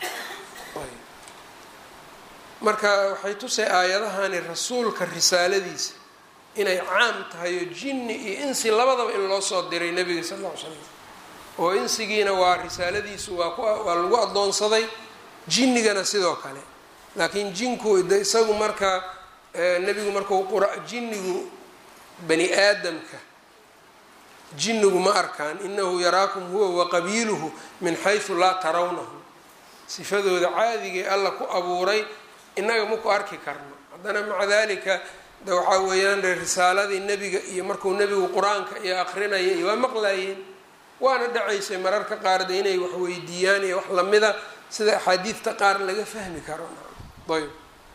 marka waxay tusay aayadahani rasuulka risaaladiisa inay caam tahay oo jinni iyo insi labadaba in loo soo diray nebiga sal lla ly slam oo insigiina waa risaaladiisu waa ku waa lagu addoonsaday jinnigana sidoo kale laakiin jinku de isagu marka nebigu markuu qura jinnigu bani aadamka jinnigu ma arkaan inahu yaraakum huwa waqabiiluhu min xaysu laa tarawnahu sifadooda caadigay alla ku abuuray innaga maku arki karno haddana maca dalika de waxaa weeyaan risaaladii nebiga iyo markuu nebigu qur-aanka iyo akrinaya iyo waa maqlayeen waana dhacaysay mararka qaar de inay wax weydiiyaan iyo wax lamida sida axaadiidta qaar laga fahmi karo ayb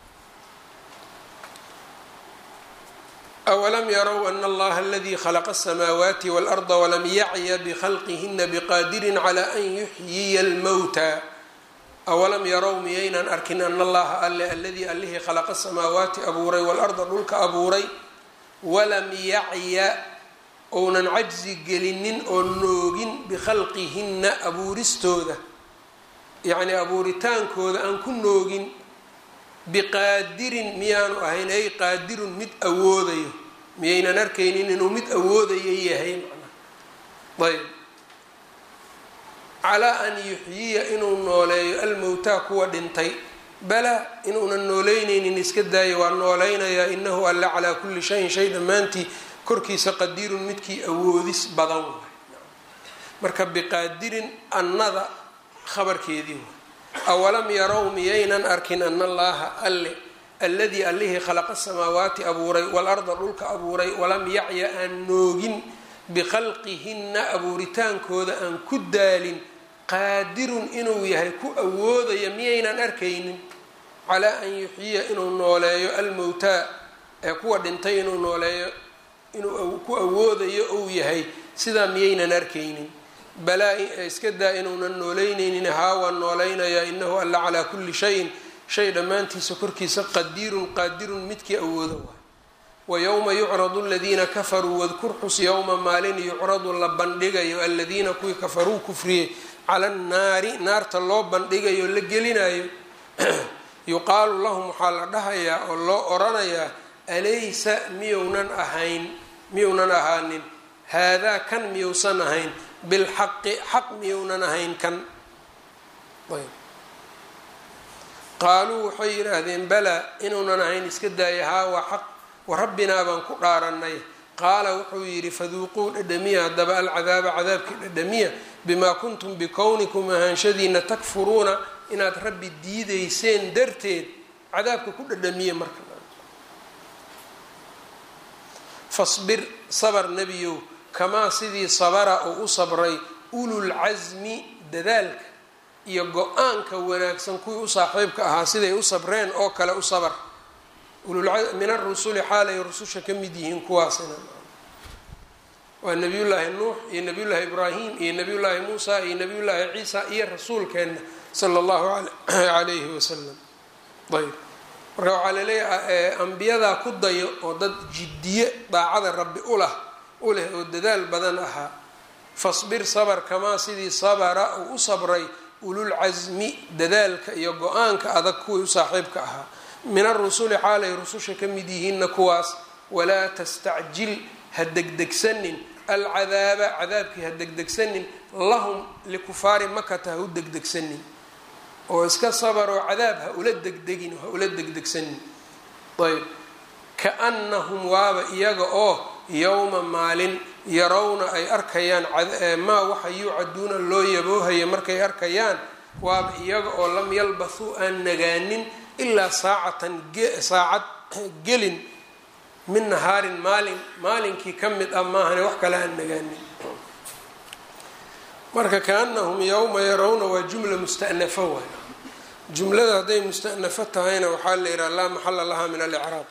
awalam yarow ana allaha aladii khalaqa asamaawaati waalarda walam yacya bikhalqihina biqaadirin calaa an yuxyiya almowta awalam yarow miyaynan arkin ana allaha alle aladii allihii khalaqa samaawaati abuuray waalarda dhulka abuuray walam yacya ounan cajzi gelinin oo noogin bikhalqihinna abuuristooda yacnii abuuritaankooda aan ku noogin biqaadirin miyaanu ahayn ay qaadirun mid awoodayo miyaynan arkaynin inuu mid awoodayo yahay macnaa ayb calaa an yuxyiya inuu nooleeyo almowtaa kuwa dhintay balaa inuunan nooleyneynin iska daayo waa nooleynayaa inahu alla calaa kulli shayin shay dhammaantii korkiisa qadiirun midkii awoodis badan waay marka biqaadirin annada khabarkeedii waay awalam yarow miyaynan arkin ana allaaha alle alladii allihii khalaqa asamaawaati abuuray waalarda dhulka abuuray walam yacya aan noogin bikhalqihinna abuuritaankooda aan ku daalin qaadirun inuu yahay ku awoodaya miyaynan arkaynin calaa an yuxyiya inuu nooleeyo almowtaa ee kuwa dhintay inuu nooleeyo inuu ku awoodayo ou yahay sidaa miyaynan arkaynin balaa iska daa inuunan nooleyneynin haa waan noolaynayaa inahu alla calaa kulli shayin shay dhammaantiisa korkiisa qadiirun qaadirun midkii awoodo waay wa yowma yucradu aladiina kafaruu wadkur xus yowma maalin yucradu la bandhigayo aladiina kuwii kafaruu kufriyey cala annaari naarta loo bandhigayo la gelinayo yuqaalu lahum waxaa la dhahayaa oo loo oranayaa alaysa miyounan ahayn miyounan ahaanin haadaa kan miyousan ahayn bilxaqi xaq miyounan ahayn kan qaaluu waxay yidhaahdeen balaa inuunan ahayn iska daaya haa waa xaq wa rabbinaa baan ku dhaaranay qaala wuxuu yidhi faduuquu dhadhamiya haddaba alcadaaba cadaabkii dhadhamiya bimaa kuntum bikownikum ahaanshadiina takfuruuna inaad rabbi diideyseen darteed cadaabka ku dhadhamiya marka fasbir sabar nebiyow kamaa sidii sabara uu u sabray ululcasmi dadaalka iyo go-aanka wanaagsan kuwii u saaxiibka ahaa siday u sabreen oo kale u sabar min arusuli xaalay rususha ka mid yihiin kuwaasina waa nabiyullaahi nuux iyo nabiyullaahi ibraahim iyo nabiyullaahi muusa iyo nabiyullaahi ciisa iyo rasuulkeenna sala allahu calayhi wasalam ayb marka waxaa laleeyahay ambiyadaa ku dayo oo dad jiddiye daacada rabbi ulah u leh oo dadaal badan ahaa fasbir sabar kamaa sidii sabara uu u sabray ululcasmi dadaalka iyo go-aanka adag kuwii u saaxiibka ahaa min arusuli xaalay rususha ka mid yihiinna kuwaas walaa tastacjil ha degdegsanin alcadaaba cadaabkii ha degdegsanin lahum likufaari makata ha u degdegsanin oo iska sabaroo cadaab ha ula degdegin ha ula degdegsanin ayb kaannahum waaba iyaga oo yowma maalin yarawna ay arkayaan maa waxa yuucaduuna loo yaboohaya markay arkayaan waaba iyaga oo lam yalbathuu aan nagaanin ilaa saacatan saacad gelin min nahaarin maalin maalinkii ka mid ah maahane wax kale aan nagaanin marka kaanahum yowma yarawna waa jumla musta'nafa waay jumlada hadday musta'nafo tahayna waxaa la yidhaha laa maxala laha min alicraab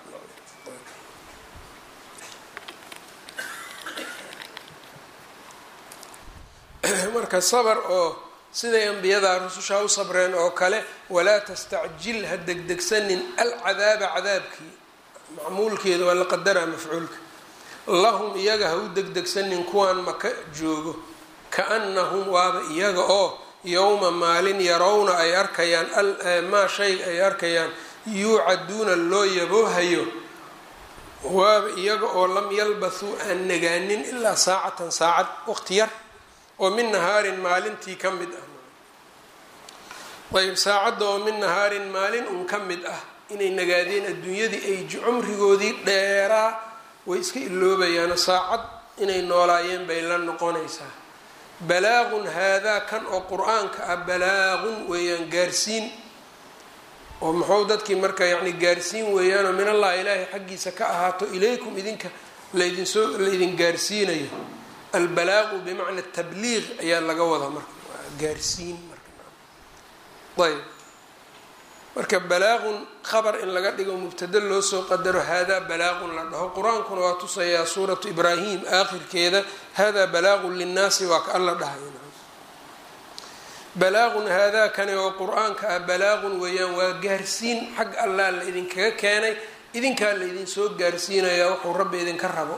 marka sabr oo siday ambiyadaa rusushaa u sabreen oo kale walaa tastacjil ha degdegsanin alcadaaba cadaabkii macmuulkeeda waa la qadaraa mafcuulka lahum iyaga ha u degdegsanin kuwaan maka joogo kaannahum waaba iyaga oo yowma maalin yarawna ay arkayaan maa shay ay arkayaan yuucaduuna loo yaboohayo waaba iyaga oo lam yalbathuu aan nagaanin ilaa saacatan saacad waqti yar oo min nahaarin maalintii ka mid ah ayb saacadda oo min nahaarin maalin un ka mid ah inay nagaadeen adduunyadii ay cumrigoodii dheeraa way iska iloobayaano saacad inay noolaayeen bay la noqonaysaa balaaqun haadaa kan oo qur-aanka ah balaaqun weeyaan gaarsiin oo muxuu dadkii marka yacni gaarsiin weeyaanoo min allah ilaahay xaggiisa ka ahaato ilaykum idinka laydinsoo laydin gaarsiinayo albalaaqu bimacna tabliiq ayaa laga wadaa marka gaarsiin marayb marka balaaqun khabar in laga dhigo mubtado loo soo qadaro haadaa balaaqun la dhaho qur-aankuna waa tusayaa suuratu ibraahim aakhirkeeda haadaa balaaqun linnaasi waa ka alla dhahay balaaqun haadaa kani oo qur-aanka ah balaaqun weeyaan waa gaarsiin xag allaa la idinkaga keenay idinkaa la idinsoo gaarsiinayaa wuxuu rabbi idinka rabo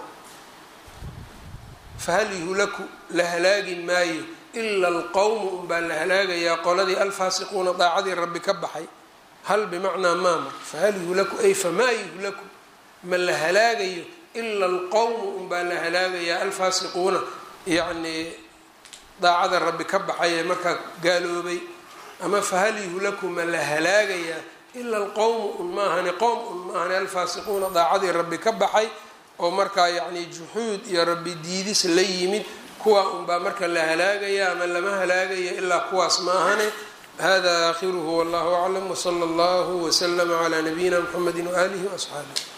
fahal yuhlaku la halaagi maayo ila alqowmu unbaa la halaagayaa qoladii alfaasiquuna daacadii rabbi ka baxay hal bimacnaa maama fahal yuhlaku ay famaa yuhlaku ma la halaagayo ila alqowmu unbaa la halaagayaa alfaasiquuna yacnii daacada rabbi ka baxay ee markaa gaaloobay ama fahal yuhlaku ma la halaagayaa ila alqowmu un maahane qowm un maahane alfaasiquuna daacadii rabbi ka baxay oo markaa yacni juxuud iyo rabbi diidis la yimid kuwaa unbaa marka la halaagaya ama lama halaagayo ilaa kuwaas maahane hada aakhiruhu wallahu aclam wsala allahu wslama cla nabiyina mxamedi waaalihi waasxaabih